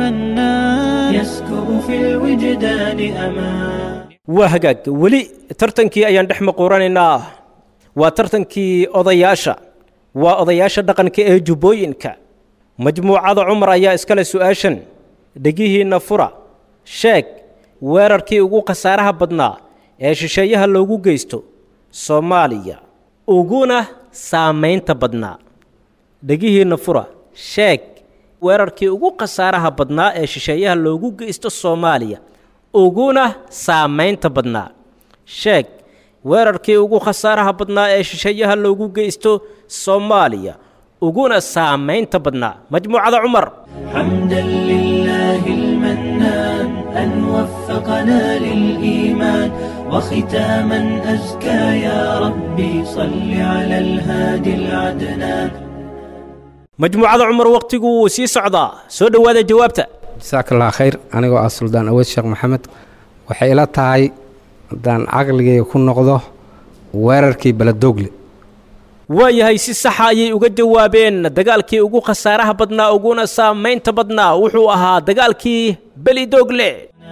[SPEAKER 2] المنان يسكب في الوجدان أمان
[SPEAKER 3] waa hagaag weli tartankii ayaan dhex maquuranaynaa waa tartankii odayaasha waa odayaasha dhaqanka ee jubbooyinka majmuucada cumar ayaa iskale su'aashan dhegihiinna fura sheeg weerarkii ugu khasaaraha badnaa ee shisheeyaha loogu geysto soomaaliya uguna saamaynta badnaa dhegihiinna fura sheeg weerarkii ugu khasaaraha badnaa ee shisheeyaha loogu geysto soomaaliya uguna saamaynta badnaa sheeg weerarkii ugu khasaaraha badnaa ee shisheeyaha loogu geysto soomaaliya uguna saamaynta badnaa majmuucada cumar
[SPEAKER 2] حمدا لله المنان أن وفقنا للإيمان وختاما أزكى يا ربي صل على الهادي العدنان
[SPEAKER 3] majmuucada cumar wakhtigu wuu sii socdaa soo dhowaada jawaabta
[SPEAKER 7] jasaaka allah khayr anigoo ah suldaan aweed sheekh maxamed waxay ila tahay haddaan caqligayga ku noqdo weerarkii baladogle
[SPEAKER 3] waayahay si saxa ayay uga jawaabeen dagaalkii ugu khasaaraha badnaa uguna saamaynta badnaa wuxuu ahaa dagaalkii belidogle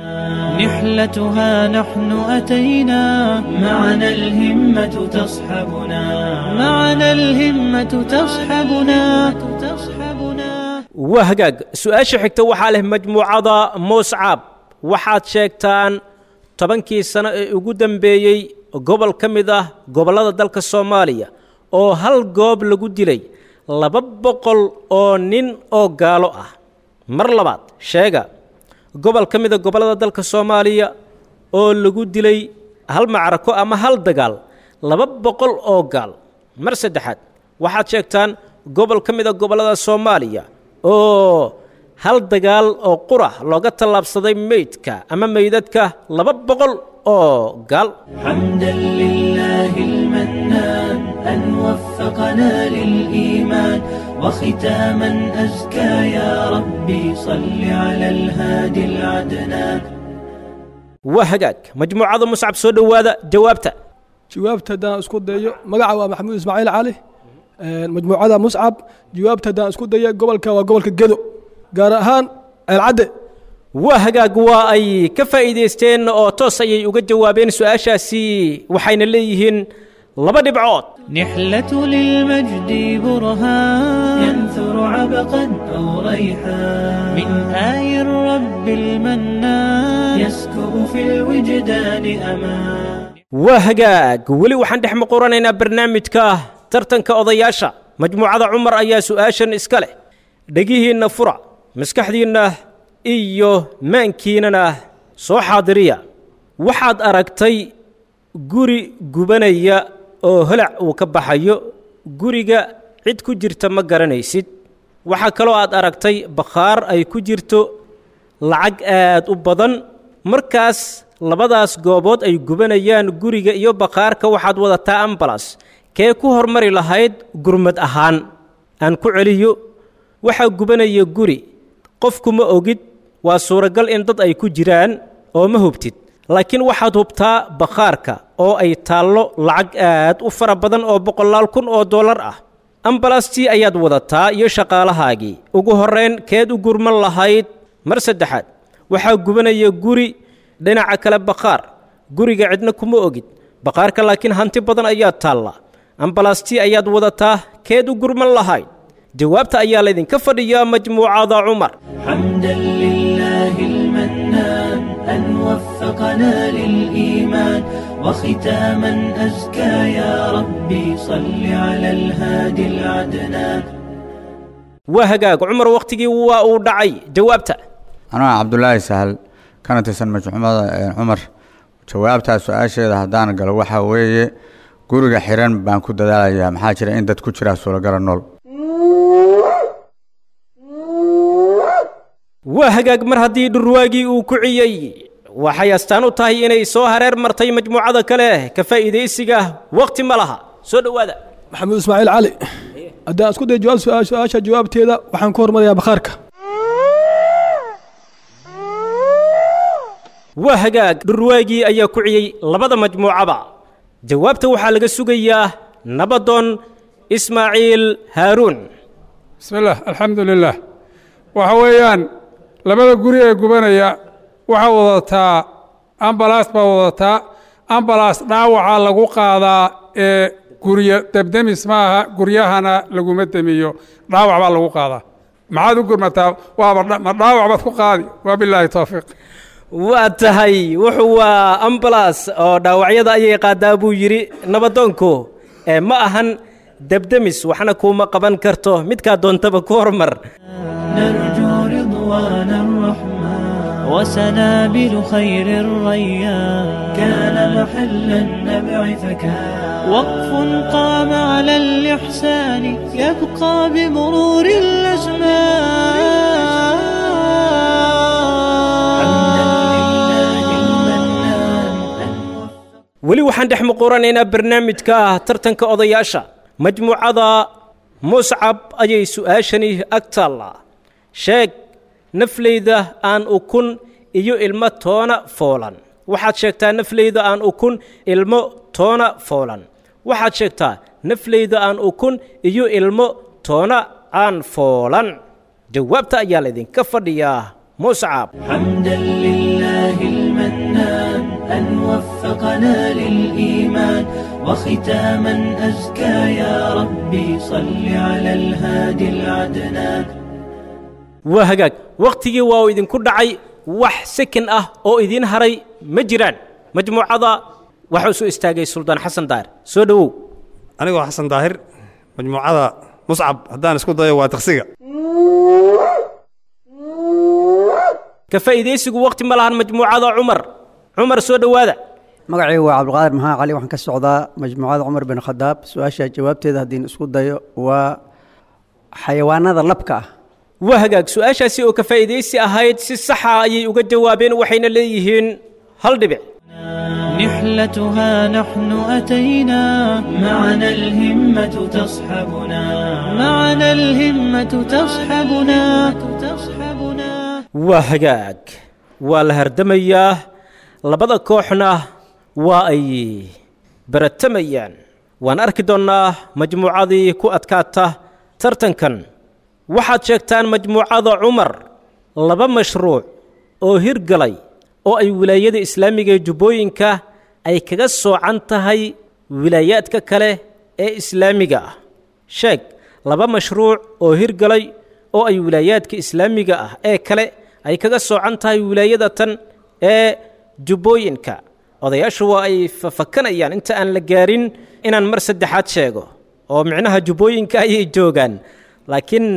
[SPEAKER 2] نحلتها نحن أتينا معنا الهمة تصحبنا معنا الهمة تصحبنا تصحبنا
[SPEAKER 3] waa hagaag su-aasha xigta waxaa leh majmuucada muscab waxaad sheegtaan tobankii sano ee ugu dambeeyey gobol ka mid ah gobollada dalka soomaaliya oo hal goob lagu dilay laba boqol oo nin oo gaalo ah mar labaad sheega gobol ka mida gobollada dalka soomaaliya oo lagu dilay hal macrako ama hal dagaal laba boqol oo gaal mar saddexaad waxaad sheegtaan gobol ka mida gobollada soomaaliya oo hal dagaal oo qura looga tallaabsaday meydka ama meydadka laba boqol oo gaal
[SPEAKER 2] حمدا لله المنان أن وفقنا للإيمان وختاما أزكى يا ربي صل على الهادي العدنان
[SPEAKER 3] waa hagaag majmuucada muscab soo dhowaada jawaabta
[SPEAKER 6] jawaabta haddaan isku dayo magaca waa maxamuud ismaaciil cali majmuucada muscab jawaabta haddaan isku dayo gobolka waa gobolka gedo gaar ahaan ceelcadde
[SPEAKER 3] waa hagaag waa ay ka faa'iidaysteen oo toos ayay uga jawaabeen su-aashaasi waxayna leeyihiin laba dhibcood
[SPEAKER 2] نحلة للمجد برهان ينثر عبقا أو ريحان من آي الرب المنان يسكب في الوجدان أمان
[SPEAKER 3] waa hagaag weli waxaan dhex maquranaynaa barnaamijka tartanka odayaasha majmuucada cumar ayaa su-aashan iska leh dhegihiinna fura maskaxdiinna iyo maankiinana soo xaadiriya waxaad aragtay guri gubanaya oo holac uu ka baxayo guriga cid ku jirta ma garanaysid waxaa kaloo aad aragtay bakhaar ay ku jirto lacag aad u badan markaas labadaas goobood ay gubanayaan guriga iyo bakhaarka waxaad wadataa ambalas kee ku hormari lahayd gurmad ahaan aan ku celiyo waxaa gubanaya guri qofku ma ogid waa suuragal in dad ay ku jiraan oo ma hubtid laakiin waxaad hubtaa bakhaarka oo ay taallo lacag aad u fara badan oo boqolaal kun oo dollar ah ambalastii ayaad wadataa iyo shaqaalahaagii ugu horrayn keed u gurman lahayd mar saddexaad waxaa gubanaya guri dhinaca kale bakhaar guriga cidna kuma ogid bakhaarka laakiin hanti badan ayaa taalla ambalastii ayaad wadataa keed u gurman lahayd jawaabta ayaa laydinka fadhiyaa majmuucada cumar
[SPEAKER 2] حمدا لله المنان أن وفقنا للإيمان وختاما أزكى يا ربي صل على الهادي العدنان
[SPEAKER 3] waa hagaag cumar wakhtigii waa uu dhacay jawaabta
[SPEAKER 9] anaa cabdulaahi sahal kana tirsan majmuumada cumar jawaabtaa su-aasheeda haddaan galo waxaa weeye guriga xiran baan ku dadaalayaa maxaa jira in dad ku jiraa suuragala nool
[SPEAKER 3] waa hagaag mar haddii dhurwaagii uu ku ciyey waxay astaan u tahay inay soo hareer martay majmuucada kale ka faa'iidaysiga wakhti ma laha soo dhowaada
[SPEAKER 6] maxamuud ismaaciil cali haddaan isku day jawaab su- su-aasha jawaabteeda waxaan ku hormarayaa bakhaarka
[SPEAKER 3] waa hagaag dhurwaagii ayaa ku ciyey labada majmuucaba jawaabta waxaa laga sugayaa nabadoon ismaaciil haaruun
[SPEAKER 4] bismi illah alxamdu lilah waxa weeyaan labada guri ee gubanaya waxaa wadataa ambalaas baa wadataa ambalaas dhaawacaa lagu qaadaa ee guryo debdemis maaha guryahana laguma demiyo dhaawac baa lagu qaadaa maxaad u gurmataa waaba dha- ma dhaawac baad ku qaadi waa bilaahi towfiiq
[SPEAKER 3] waa tahay wuxuu waa ambalas oo dhaawacyada ayay qaadaa buu yidhi nabadoonku ee ma ahan debdemis waxna kuuma qaban karto midkaa doontaba ku hormar
[SPEAKER 2] نرجو رضوان الرحمن وسنابل خير الريان كان محل النبع فكان وقف قام على الإحسان يبقى بمرور الأزمان
[SPEAKER 3] weli waxaan dhex muquranaynaa barnaamijka tartanka odayaasha majmuucada muscab ayay su'aashani ag taallaa sheeg nafleyda aan ukun iyo ilmo toona foolan waxaad sheegtaa nafleyda aan ukun ilmo toona foolan waxaad sheegtaa nafleyda aan ukun iyo ilmo toona aan foolan jawaabta ayaa laydinka fadhiyaa muscab
[SPEAKER 2] حمدا لله المنان أن وفقنا للإيمان وختاما أزكى يا ربي صل على الهادي العدنان
[SPEAKER 3] waa hagaag wakhtigii waa uu idinku dhacay wax sekin ah oo idiin haray ma jiraan majmuucada waxaa u soo istaagay suldaan xasan daar soo dhowow
[SPEAKER 8] anigoo xasan daahir majmuucada muscab haddaan isku dayo waa taksiga
[SPEAKER 3] ka faa'iidaysigu wakhti ma lahan majmuucada cumar cumar soo dhowaada
[SPEAKER 11] magacaygu waa cabdiqaadir maxaa cali waxaan ka socdaa majmuucada cumar bin khadaab su-aasha jawaabteeda haddiin isku dayo waa xayawaanada labka ah
[SPEAKER 3] waa hagaag su-aashaasi oo ka faa'iidaysi ahayd si saxa ayay uga jawaabeen waxayna leeyihiin hal dhibic
[SPEAKER 2] نحلتها نحن أتينا معنا الهمة تصحبنا معنا الهمة تصحبنا تصحبنا
[SPEAKER 3] waa hagaag waa la hardamayaa labada kooxna waa ay baratamayaan waan arki doonnaa majmuucadii ku adkaata tartankan waxaad sheegtaan majmuucada cumar laba mashruuc oo hirgalay oo ay wilaayada islaamiga ee jubbooyinka ay kaga soocan tahay wilaayaadka kale ee islaamiga ah sheeg laba mashruuc oo hirgalay oo ay wilaayaadka islaamiga ah ee kale ay kaga soocan tahay wilaayada tan ee jubbooyinka odayaashu waa ay fafakanayaan inta aan la gaarin inaan mar saddexaad sheego oo micnaha jubbooyinka ayay joogaan laakiin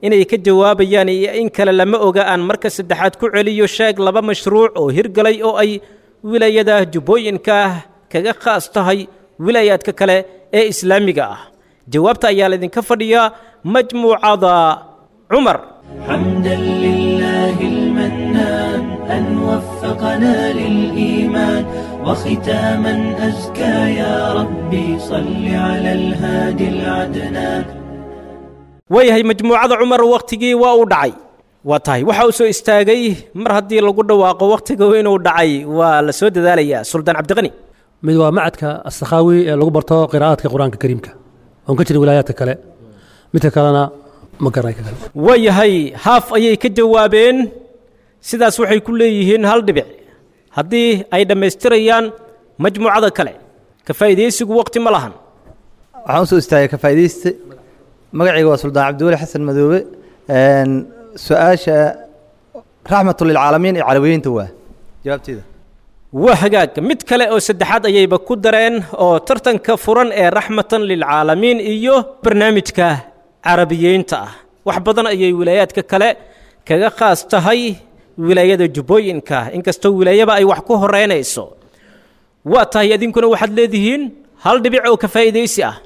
[SPEAKER 3] inay ka jawaabayaan iyo in kale lama oga aan marka saddexaad ku celiyo sheeg laba mashruuc oo hirgalay oo ay wilaayada jubbooyinka kaga khaas tahay wilaayaadka kale ee islaamiga ah jawaabta ayaa laydinka fadhiyaa majmuucada cumar
[SPEAKER 2] حمدا لله المنان أن وفقنا للإيمان وختاما أزكى يا ربي صل على الهادي العدنان
[SPEAKER 3] waayahay majmuucada cumar wakhtigii waa uu dhacay waa tahay waxa uu soo istaagay mar haddii lagu dhawaaqo wakhtiga inuu dhacay waa la soo dadaalayaa suldaan cabdiqani
[SPEAKER 5] mid waa macadka asakhaawi ee lagu barto qiraa'aadka qur-aanka kariimka oon ka jirin wilaayaadka kale midka kalena ma garanay ka kale
[SPEAKER 3] waayahay haaf ayay ka jawaabeen sidaas waxay ku leeyihiin hal dhibic haddii ay dhammaystirayaan majmuucada kale ka faa'iidaysigu waqti ma lahan
[SPEAKER 10] waxaan usoo istaagay ka faa'iidayste magacayga waa suldaan cabdiweli xasan madoobe Een, su-aasha raxmatu lilcaalamiin ee carabiyiinta waa jawaabteeda
[SPEAKER 3] waa hagaag mid kale oo saddexaad ayayba ku dareen oo tartanka furan ee raxmatan lilcaalamiin iyo barnaamijka carabiyeynta ah wax badan ayay wilaayaadka kale kaga khaas tahay wilaayada jubbooyinka inkastoo wilaayaba ay wax ku horeynayso waa tahay idinkuna waxaad leedihiin hal dhibic oo ka faa'iidaysi ah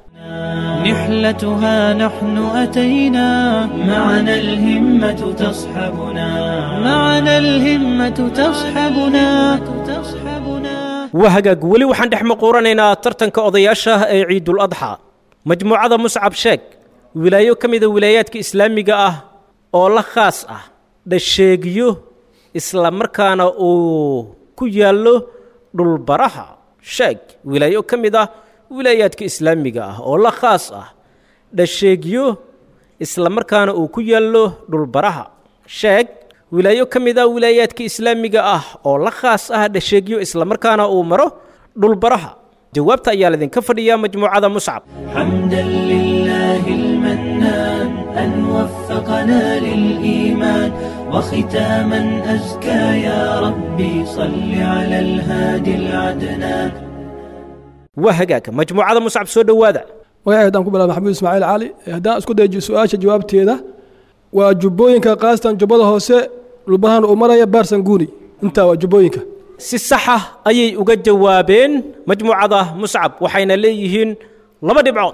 [SPEAKER 2] نحلتها نحن أتينا معنا الهمة تصحبنا معنا الهمة تصحبنا تصحبنا
[SPEAKER 3] waa hagaag weli waxaan dhex maquuranaynaa tartanka odayaasha ee ciidul adxa majmuucada muscab sheeg wilaayo ka mida wilaayaadka islaamiga ah oo la khaas ah dhasheegyo isla markaana uu ku yaallo dhulbaraha sheeg wilaayo ka mid ah wilaayaadka islaamiga ah oo la khaas ah dhasheegyo isla markaana uu ku yaallo dhulbaraha sheeg wilaayo ka mid ah wilaayaadka islaamiga ah oo la khaas ah dhasheegyo isla markaana uu maro dhulbaraha jawaabta ayaa laydinka fadhiyaa majmuucada muscab
[SPEAKER 2] حمدا لله المنان أن وفقنا للإيمان وختاما أزكى يا ربي صل على الهادي العدنان
[SPEAKER 3] waa hagaag majmuucada muscab soo dhowaada
[SPEAKER 6] magaca haddaan ku bilaaba maxamuud ismaaciil cali haddaan isku dayo su-aasha jawaabteeda waa jubbooyinka kaastan jubbada hoose dhulbarahan uu maraya baarsan guuni intaa waa jubbooyinka
[SPEAKER 3] si saxa ayay uga jawaabeen majmuucada muscab waxayna leeyihiin laba dhibcood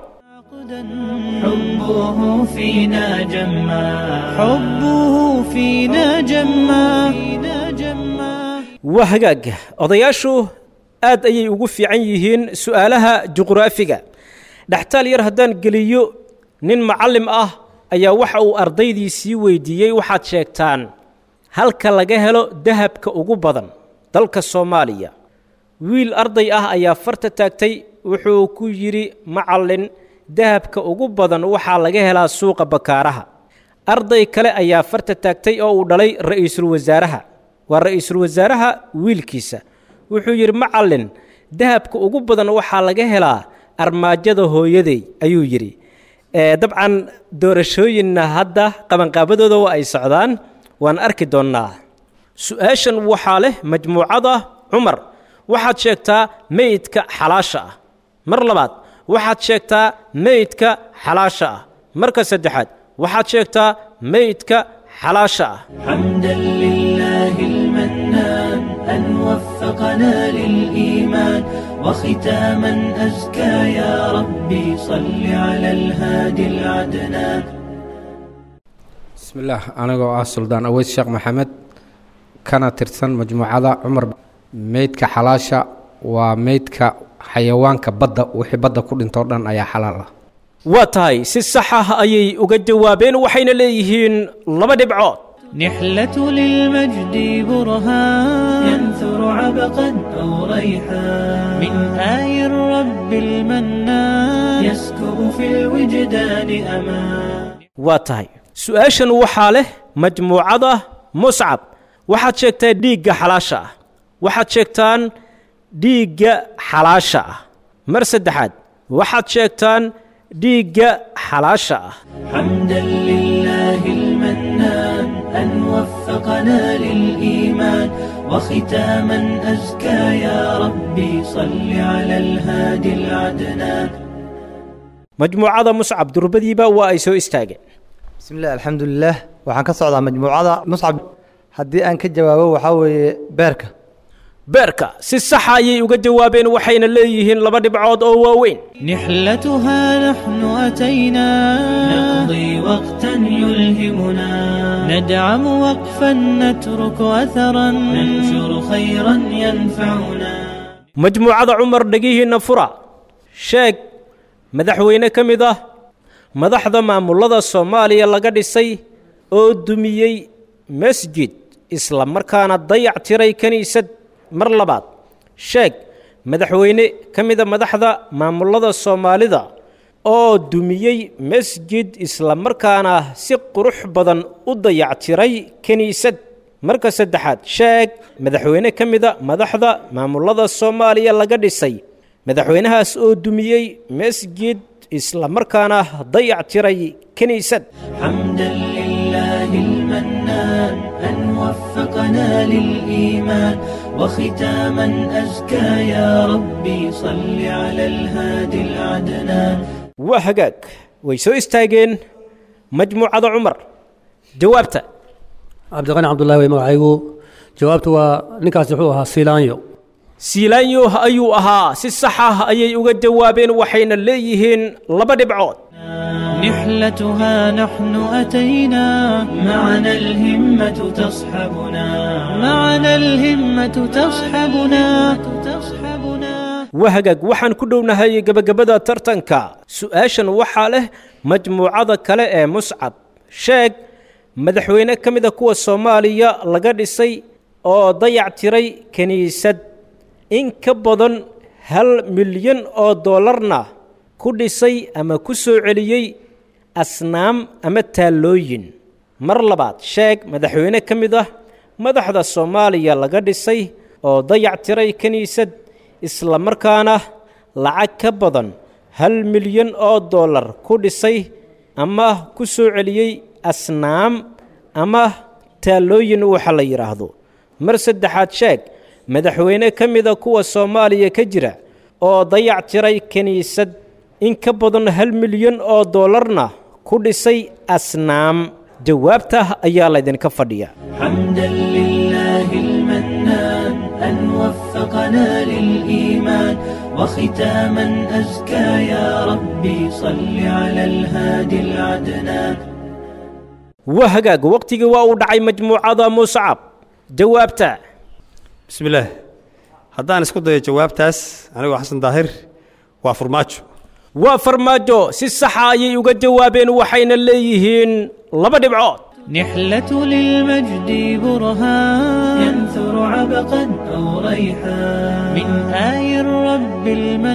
[SPEAKER 2] حبه فينا جما حبه فينا جما
[SPEAKER 3] waa hagaag odayaashu aad ayay ugu fiican yihiin su'aalaha juqraafiga dhextaal yar haddaan geliyo nin macallim ah ayaa waxa uu ardaydiisii weydiiyey waxaad sheegtaan halka laga helo dahabka ugu badan dalka soomaaliya wiil arday ah ayaa farta taagtay wuxuu ku yidhi macallin dahabka ugu badan waxaa laga helaa suuqa bakaaraha arday kale ayaa farta taagtay oo uu dhalay ra'iisul wasaaraha waa ra'iisul wasaaraha wiilkiisa wuxuu yidhi macallin dahabka ugu badan waxaa laga helaa armaajada hooyaday ayuu yidhi ee dabcan doorashooyinna hadda qabanqaabadooda waa ay socdaan waan arki doonnaa su-aashan waxaa leh majmuucada cumar waxaad sheegtaa meydka xalaasha ah mar labaad waxaad sheegtaa meydka xalaasha ah marka saddexaad waxaad sheegtaa meydka xalaasha ah
[SPEAKER 2] حمدا لله المنان أن وفقنا للإيمان وختاما أزكى يا ربي صل على الهادي العدنان
[SPEAKER 7] bismillaah anigoo ah suldaan aweys sheekh maxamed kana tirsan majmuucada cumar meydka xalaasha waa meydka xayawaanka badda wixii badda ku dhintoo dhan ayaa xalaal ah
[SPEAKER 3] waa tahay si sax ah ayay uga jawaabeen waxayna leeyihiin laba dhibcood
[SPEAKER 2] نحلة للمجد برهان ينثر عبقا أو ريحان من آي الرب المنان يسكب في الوجدان أمان
[SPEAKER 3] waa tahay su-aashan waxaa leh majmuucada muscab waxaad sheegtaa dhiigga xalaasha ah waxaad sheegtaan dhiigga xalaasha ah mar saddexaad waxaad sheegtaan dhiigga xalaasha ah
[SPEAKER 2] حمدا لله المنان أن وفقنا للإيمان وختاما أزكى يا ربي صل على الهادي العدنان
[SPEAKER 3] majmuucada muscab durbadiiba waa ay soo istaageen
[SPEAKER 10] bismi illah alxamdulilah waxaan ka socdaa majmuucada muscab haddii aan ka jawaabo waxaa weeye beerka
[SPEAKER 3] beerka si saxa ayay uga jawaabeen waxayna leeyihiin laba dhibcood oo waaweyn
[SPEAKER 2] نحلتها نحن أتينا نقضي وقتا يلهمنا ندعم وقفا نترك أثرا ننشر خيرا ينفعنا
[SPEAKER 3] majmuucada cumar dhegihiinna fura sheeg madaxweyne ka mid ah madaxda maamulada soomaaliya laga dhisay oo dumiyey masjid isla markaana dayac tiray kiniisad mar labaad sheeg madaxweyne ka mida madaxda maamulada soomaalida oo dumiyey masjid isla markaana si qurux badan u dayactiray kiniisad marka saddexaad sheeg madaxweyne ka mida madaxda maamulada soomaaliya laga dhisay madaxweynahaas oo dumiyey masjid isla markaana dayactiray kiniisad
[SPEAKER 2] حمدا لله المنان أن وفقنا للإيمان وختاما أزكى يا ربي صل على الهادي العدنان
[SPEAKER 3] waa hagaag way soo istaageen majmuucada cumar jawaabta
[SPEAKER 5] cabdiqani cabdullahi wey magacaygu jawaabtu waa ninkaasi wuxuu ahaa siilaanyo
[SPEAKER 3] siilaanyo ayuu ahaa si sax ah ayay uga jawaabeen waxayna leeyihiin laba dhibcood
[SPEAKER 2] نحلتها نحن أتينا معنا الهمة تصحبنا معنا الهمة تصحبنا تصحبنا
[SPEAKER 3] waa hagaag waxaan ku dhownahay gebagabada tartanka su-aashan waxaa leh majmuucada kale ee muscab sheeg madaxweyne ka mida kuwa soomaaliya laga dhisay oo dayac tiray kiniisad in ka badan hal milyan oo dollarna ku dhisay ama ku soo celiyey asnaam ama taallooyin mar labaad sheeg madaxweyne ka mid ah madaxda soomaaliya laga dhisay oo dayac tiray kiniisad isla markaana lacag ka badan hal milyan oo dollar ku dhisay ama ku soo celiyey asnaam ama taallooyin waxa la yidhaahdo mar saddexaad sheeg madaxweyne ka mida kuwa soomaaliya ka jira oo dayac tiray kiniisad in ka badan hal milyan oo dollarna ku dhisay asnaam jawaabta ayaa laydinka fadhiya
[SPEAKER 2] حمدا لله المنان أن وفقنا للإيمان وختاما أزكى يا ربي صل على الهادي العدنان
[SPEAKER 3] waa hagaag waqtigii waa uu dhacay majmuucada muscab jawaabta
[SPEAKER 8] bismi illaah haddaan isku dayo jawaabtaas anigoo xasan daahir waa furmaajo
[SPEAKER 3] waa farmaajo si saxa ayay uga jawaabeen waxayna leeyihiin laba dhibcood
[SPEAKER 2] نحلة للمجد برهان ينثر عبقا أو ريحان من آي الرب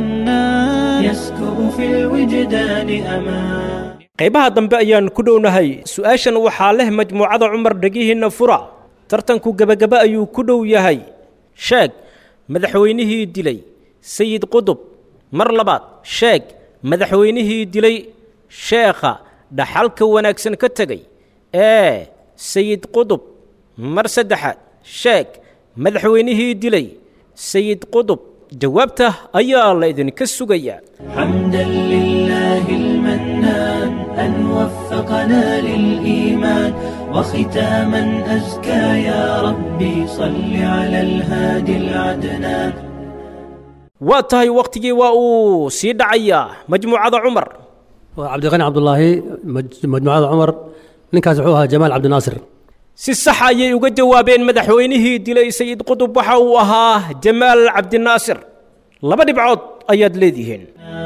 [SPEAKER 2] المنان يسكب في الوجدان أمان
[SPEAKER 3] qaybaha dambe ayaan ku dhownahay su-aashan waxaa leh majmuucada cumar dhegihiinna fura tartanku gebagaba ayuu ku dhow yahay sheeg madaxweynihii dilay sayid qudub mar labaad sheeg madaxweynihii dilay sheekha dhaxalka wanaagsan ka tegay ee sayid qudub mar saddexaad sheeg madaxweynihii dilay sayid qudub jawaabta ayaa la idinka sugayaa
[SPEAKER 2] حمدا لله المنان أن وفقنا للإيمان وختاما أزكى يا ربي صل على الهادي العدنان
[SPEAKER 3] waa tahay wakhtigii waa uu sii dhacayaa majmuucada cumar
[SPEAKER 5] waa cabdiqani cabdullaahi maj- majmuucada cumar ninkaasi wuxuu ahaa jamaal cabdinaasir
[SPEAKER 3] si sax ayay uga jawaabeen madaxweynihii dilay sayid qudub waxa uu ahaa jamaal cabdinaasir laba dhibcood ayaad leedihiin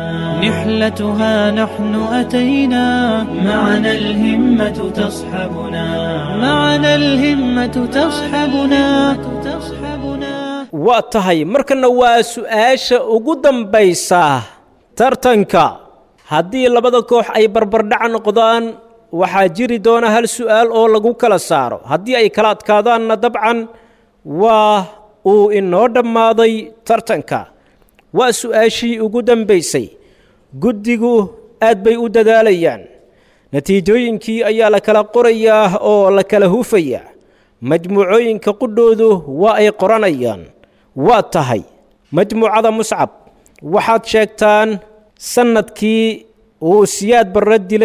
[SPEAKER 2] نحلتها نحن أتينا معنا الهمة تصحبنا معنا الهمة تصحبنا تصحبنا
[SPEAKER 3] waa tahay markana waa su-aasha ugu dambaysa tartanka haddii labada koox ay barbardhac noqdaan waxaa jiri doona hal su'aal oo lagu kala saaro haddii ay kala adkaadaanna dabcan waa uu inoo dhammaaday tartanka waa su-aashii ugu dambaysay guddigu aad bay u dadaalayaan natiijooyinkii ayaa la kala qorayaa oo la kala hufayaa majmuucooyinka qudhoodu waa ay qoranayaan waa tahay majmuucada muscab waxaad sheegtaan sannadkii uu siyaad barre dilay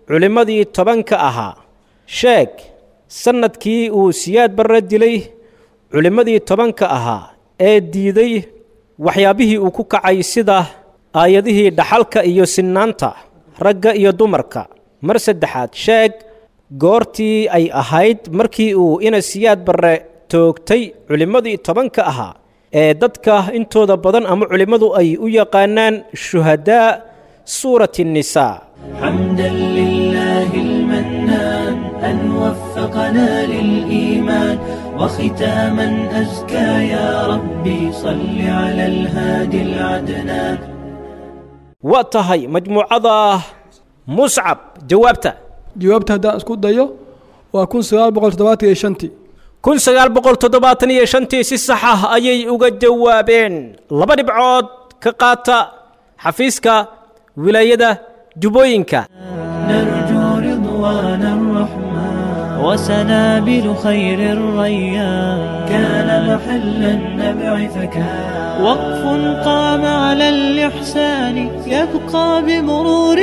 [SPEAKER 3] culimmadii tobanka ahaa sheeg sannadkii uu siyaad barre dilay culimmadii tobanka ahaa ee diiday waxyaabihii uu ku kacay sida aayadihii dhaxalka iyo sinnaanta ragga iyo dumarka mar saddexaad sheeg goortii ay ahayd markii uu ina siyaad barre toogtay culimmadii tobanka ahaa ee dadka intooda badan ama culimmadu ay u yaqaanaan shuhadaa suurati الnisaa
[SPEAKER 2] حمدا لله المنان أن وفقنا للإيمان وختاما أزكى يا ربي صل على الهادي العدنان
[SPEAKER 3] waa tahay majmuucada muscab jawaabta
[SPEAKER 6] jawaabta haddaan isku dayo waa kun sagaal boqol toddobaatan iyo shantii
[SPEAKER 3] kun sagaal boqol toddobaatan iyo shantii si sax ah ayay uga jawaabeen laba dhibcood ka qaata xafiiska wilaayada jubbooyinka
[SPEAKER 2] نرجو رضوان الرحمن وسنابل خير الريان كان محل النبع فكان وقف قام على الإحسان يبقى بمرور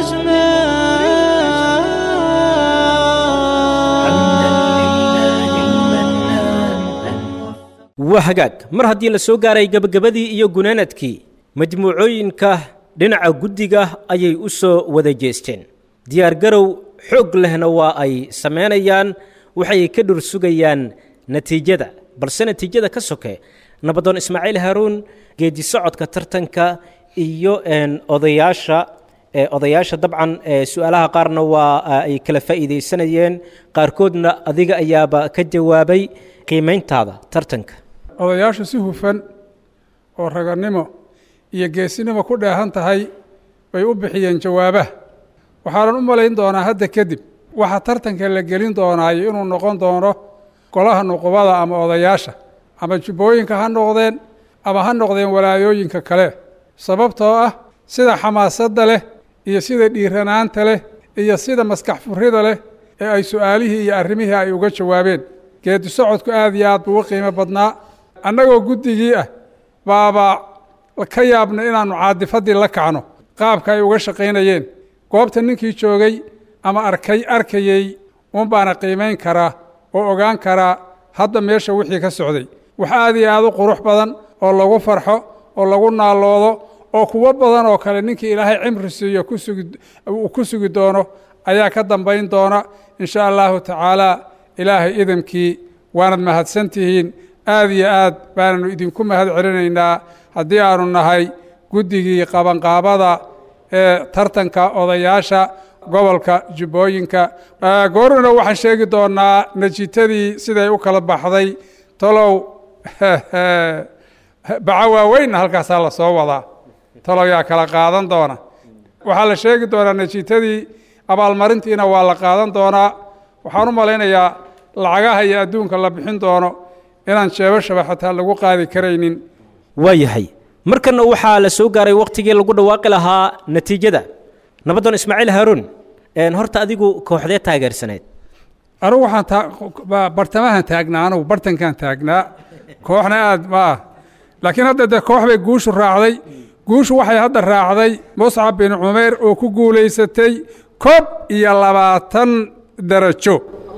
[SPEAKER 2] الأزمان حمدا لله المنان
[SPEAKER 3] waa hagaag mar haddii la soo gaaray gebagabadii iyo gunaanadkii majmuucooyinka dhinaca guddiga ayay u soo wada jeesteen diyaargarow xoog lehna waa ay samaynayaan waxay ka dhur sugayaan natiijada balse natiijada ka soke nabadoon ismaaciil haaruun geedi socodka tartanka iyo een, odayaasha ee, odayaasha dabcan ee, su-aalaha qaarna waa ay kala faa'iidaysanayeen qaarkoodna adiga ayaaba ka jawaabay qiimayntaada tartanka
[SPEAKER 4] odayaashu si hufan oo ragannimo iyo geesinimo ku dheehan tahay bay u bixiyeen jawaabaha waxaanan u malayn doonaa hadda kadib waxa tartanka la gelin doonaayo inuu noqon doono golaha nuqubada ama odayaasha ama jubbooyinka ha noqdeen ama ha noqdeen walaayooyinka kale sababtoo ah sida xamaasadda leh iyo sida dhiiranaanta leh iyo sida maskax furrida leh ee ay su'aalihii iyo arrimihii ay uga jawaabeen geedi socodku aad iyo aad buu u qiimo badnaa annagoo guddigii ah baaba ka yaabna inaannu caadifaddii la kacno qaabka ay uga shaqaynayeen goobta ninkii joogay ama arkay arkayey uun baana qiimayn karaa oo ogaan karaa hadda meesha wixii ka socday wax aad iyo aad u qurux badan oo lagu farxo oo lagu naaloodo oo kuwo badan oo kale ninkii ilaahay cimri siiyo ku sugi uu ku sugi doono ayaa ka dambayn doona in sha allahu tacaala ilaahay idamkii waanad mahadsan tihiin aad iyo aad baananu idinku mahad celinaynaa haddii aanu nahay guddigii qabanqaabada ee tartanka odayaasha gobolka jubbooyinka gooruna waxaan sheegi doonaa natiijadii siday u kala baxday tolow baco waaweynna halkaasaa la soo wadaa tolow yaa kala qaadan doona waxaa la sheegi doonaa natiijadii abaalmarintiina waa la qaadan doonaa waxaan u malaynayaa lacagaha iyo adduunka la bixin doono inaan jeebashaba xataa lagu qaadi karaynin
[SPEAKER 3] waa yahay markanna waxaa la soo gaaray wakhtigii lagu dhawaaqi lahaa natiijada nabadoon ismaaciil haaruun een, horta adigu kooxdee taageersaneed
[SPEAKER 4] anugu waxaan taa- ba- bartamahan taagnaa anugu bartankan taagnaa kooxna aad ma ah laakiin hadda de koox bay guushu raacday guushu waxay hadda raacday muscab bin cumeer oo ku guulaysatay koob iyo labaatan darajo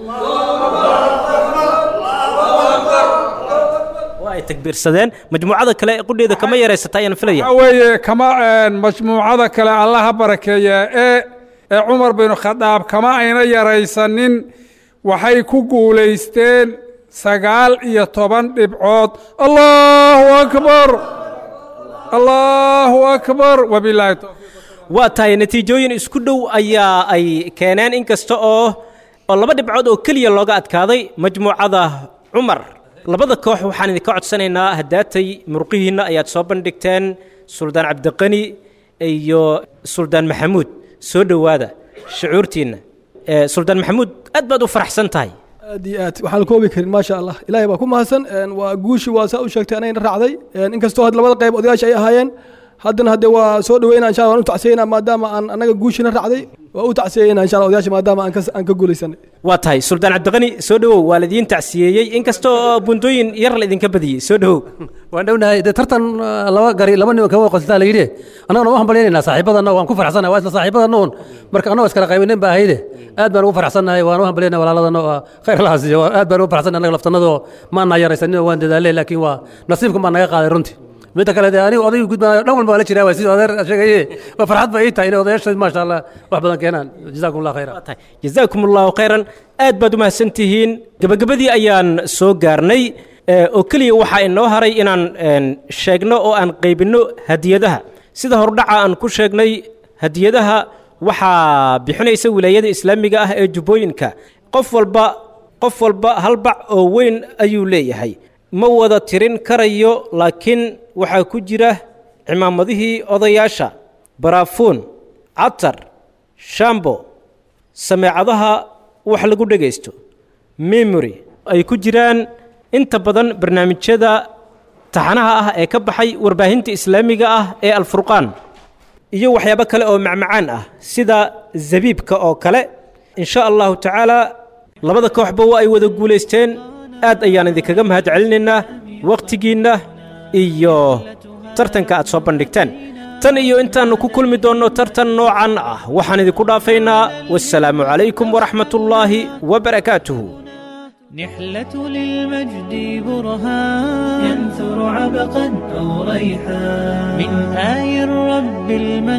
[SPEAKER 3] waa ay takbiirsadeen majmuucada kale ee qudheeda kama yaraysata ayaan filaya
[SPEAKER 4] waxaa weeye kama een, majmuucada kale allaha barakeeya ee ee cumar binu khadaab kama ayna yaraysanin waxay ku guulaysteen sagaal iyo toban dhibcood allahu akbar allahu akbar wabilaahi towfiiq
[SPEAKER 3] waa tahay natiijooyin isku dhow ayaa ay keeneen inkasta oo oo laba dhibcood oo keliya looga adkaaday majmuucada cumar labada koox waxaan idinka codsanaynaa haddaatay murqihiinna ayaad soo bandhigteen suldaan cabdiqani iyo suldaan maxamuud soo dhowaada shucuurtiinna Eh, suldaan maxamuud aad baad u faraxsan tahay
[SPEAKER 6] aad iyo aad waxaan la koobi karin maasha allah ilaahay baa ku mahadsan een, waa guushi waa saa u sheegtay anayna raacday een, inkastoo had labada qayb odayaasha ay ahaayeen haddana haddee waa soo dhaweynaa insha allah waan u tacsiyeynaa maadaama aan annaga guushina raacday waa u tacsiyeynaa insha allah odayaasha maadaama aan ka aan ka guulaysanay
[SPEAKER 3] waa tahay suldaan cabdiqani soo dhowow waa laidiin tacsiyeeyey inkasta oo bundooyin yar laidinka badiyey soo dhowow
[SPEAKER 5] waan dhownahay dee tartan uh, laba gari laba nin kama qostaa la yidhi annagana waan hambalyaynayna saaxiibadana waan ku faraxsanahay waa isla saaxiibadana un marka annagoo iskala qaybinin baa ahayde aad baan ugu faraxsanahay waan u hambalyaynay walaaladana oo khayr laha siiyo aad baan ugu faraxsanahay annaga laftanadoo maana yaraysanin oo waan dadaalay laakiin waa nasiibkan baa naga qaaday runtii midda kale dee anigu odaygu gudbaayo dhan walba waa la jiraa waa sidii odeer sheegaye waa farxad ba ii tahay inay odayaasha maasha allah wax badan keenaan jazaakum allah khayra
[SPEAKER 3] jazaakum allahu khayran aad baad u mahadsan tihiin gebagabadii ayaan soo gaarnay ee, oo keliya waxaa inoo haray inaan een, sheegno oo aan qaybinno hadiyadaha sida hordhaca aan ku sheegnay hadiyadaha waxaa bixinaysa wilaayada islaamiga ah ee jubbooyinka qof walba qof walba hal bac oo weyn ayuu leeyahay ma wada tirin karayo laakiin waxaa ku jira cimaamadihii odayaasha baraafuun catar shambo sameecadaha wax lagu dhegaysto memory ay ku jiraan inta badan barnaamijyada taxanaha ah ee ka baxay warbaahinta islaamiga ah ee alfurqaan iyo waxyaabo kale oo macmacaan ah sida zabiibka oo kale in sha allahu tacaala labada kooxba waa ay wada guulaysteen aad ayaan idinkaga mahad celinaynaa wakhtigiinna iyo tartanka aad soo bandhigteen tan iyo intaannu ku kulmi doonno tartan noocan ah waxaan idinku dhaafaynaa wassalaamu calaykum waraxmatullaahi wabarakaatuhu
[SPEAKER 2] نحلة للمجد برهان ينثر عبقا أو ريحان من آي الرب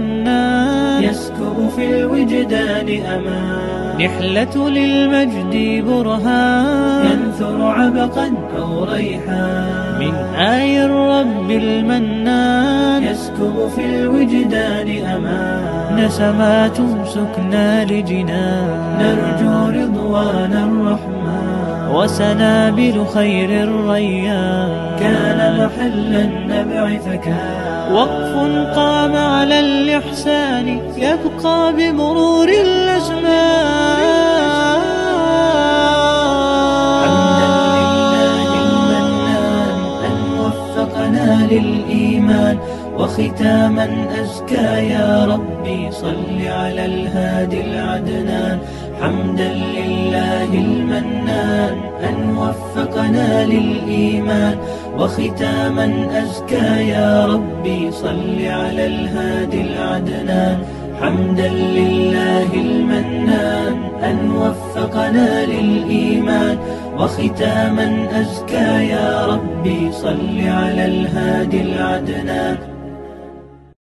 [SPEAKER 2] المنان يسكب في الوجدان أمان نحلة للمجد برهان ينثر عبقا أو ريحان من آي الرب المنان يسكب في الوجدان أمان نسمات سكنى لجنان نرجو رضوان الرحمن وسنابل خير الريان كان محل النبع فكان وقف قام على الإحسان يبقى بمرور الأزمان أن وفقنا للإيمان وختاما أزكى يا ربي صل على الهادي العدنان حمدا لله المنان أن وفقنا للإيمان وختاما أزكى يا ربي صل على الهادي العدنان حمدا لله المنان أن وفقنا للإيمان وختاما أزكى يا ربي صل على الهادي العدنان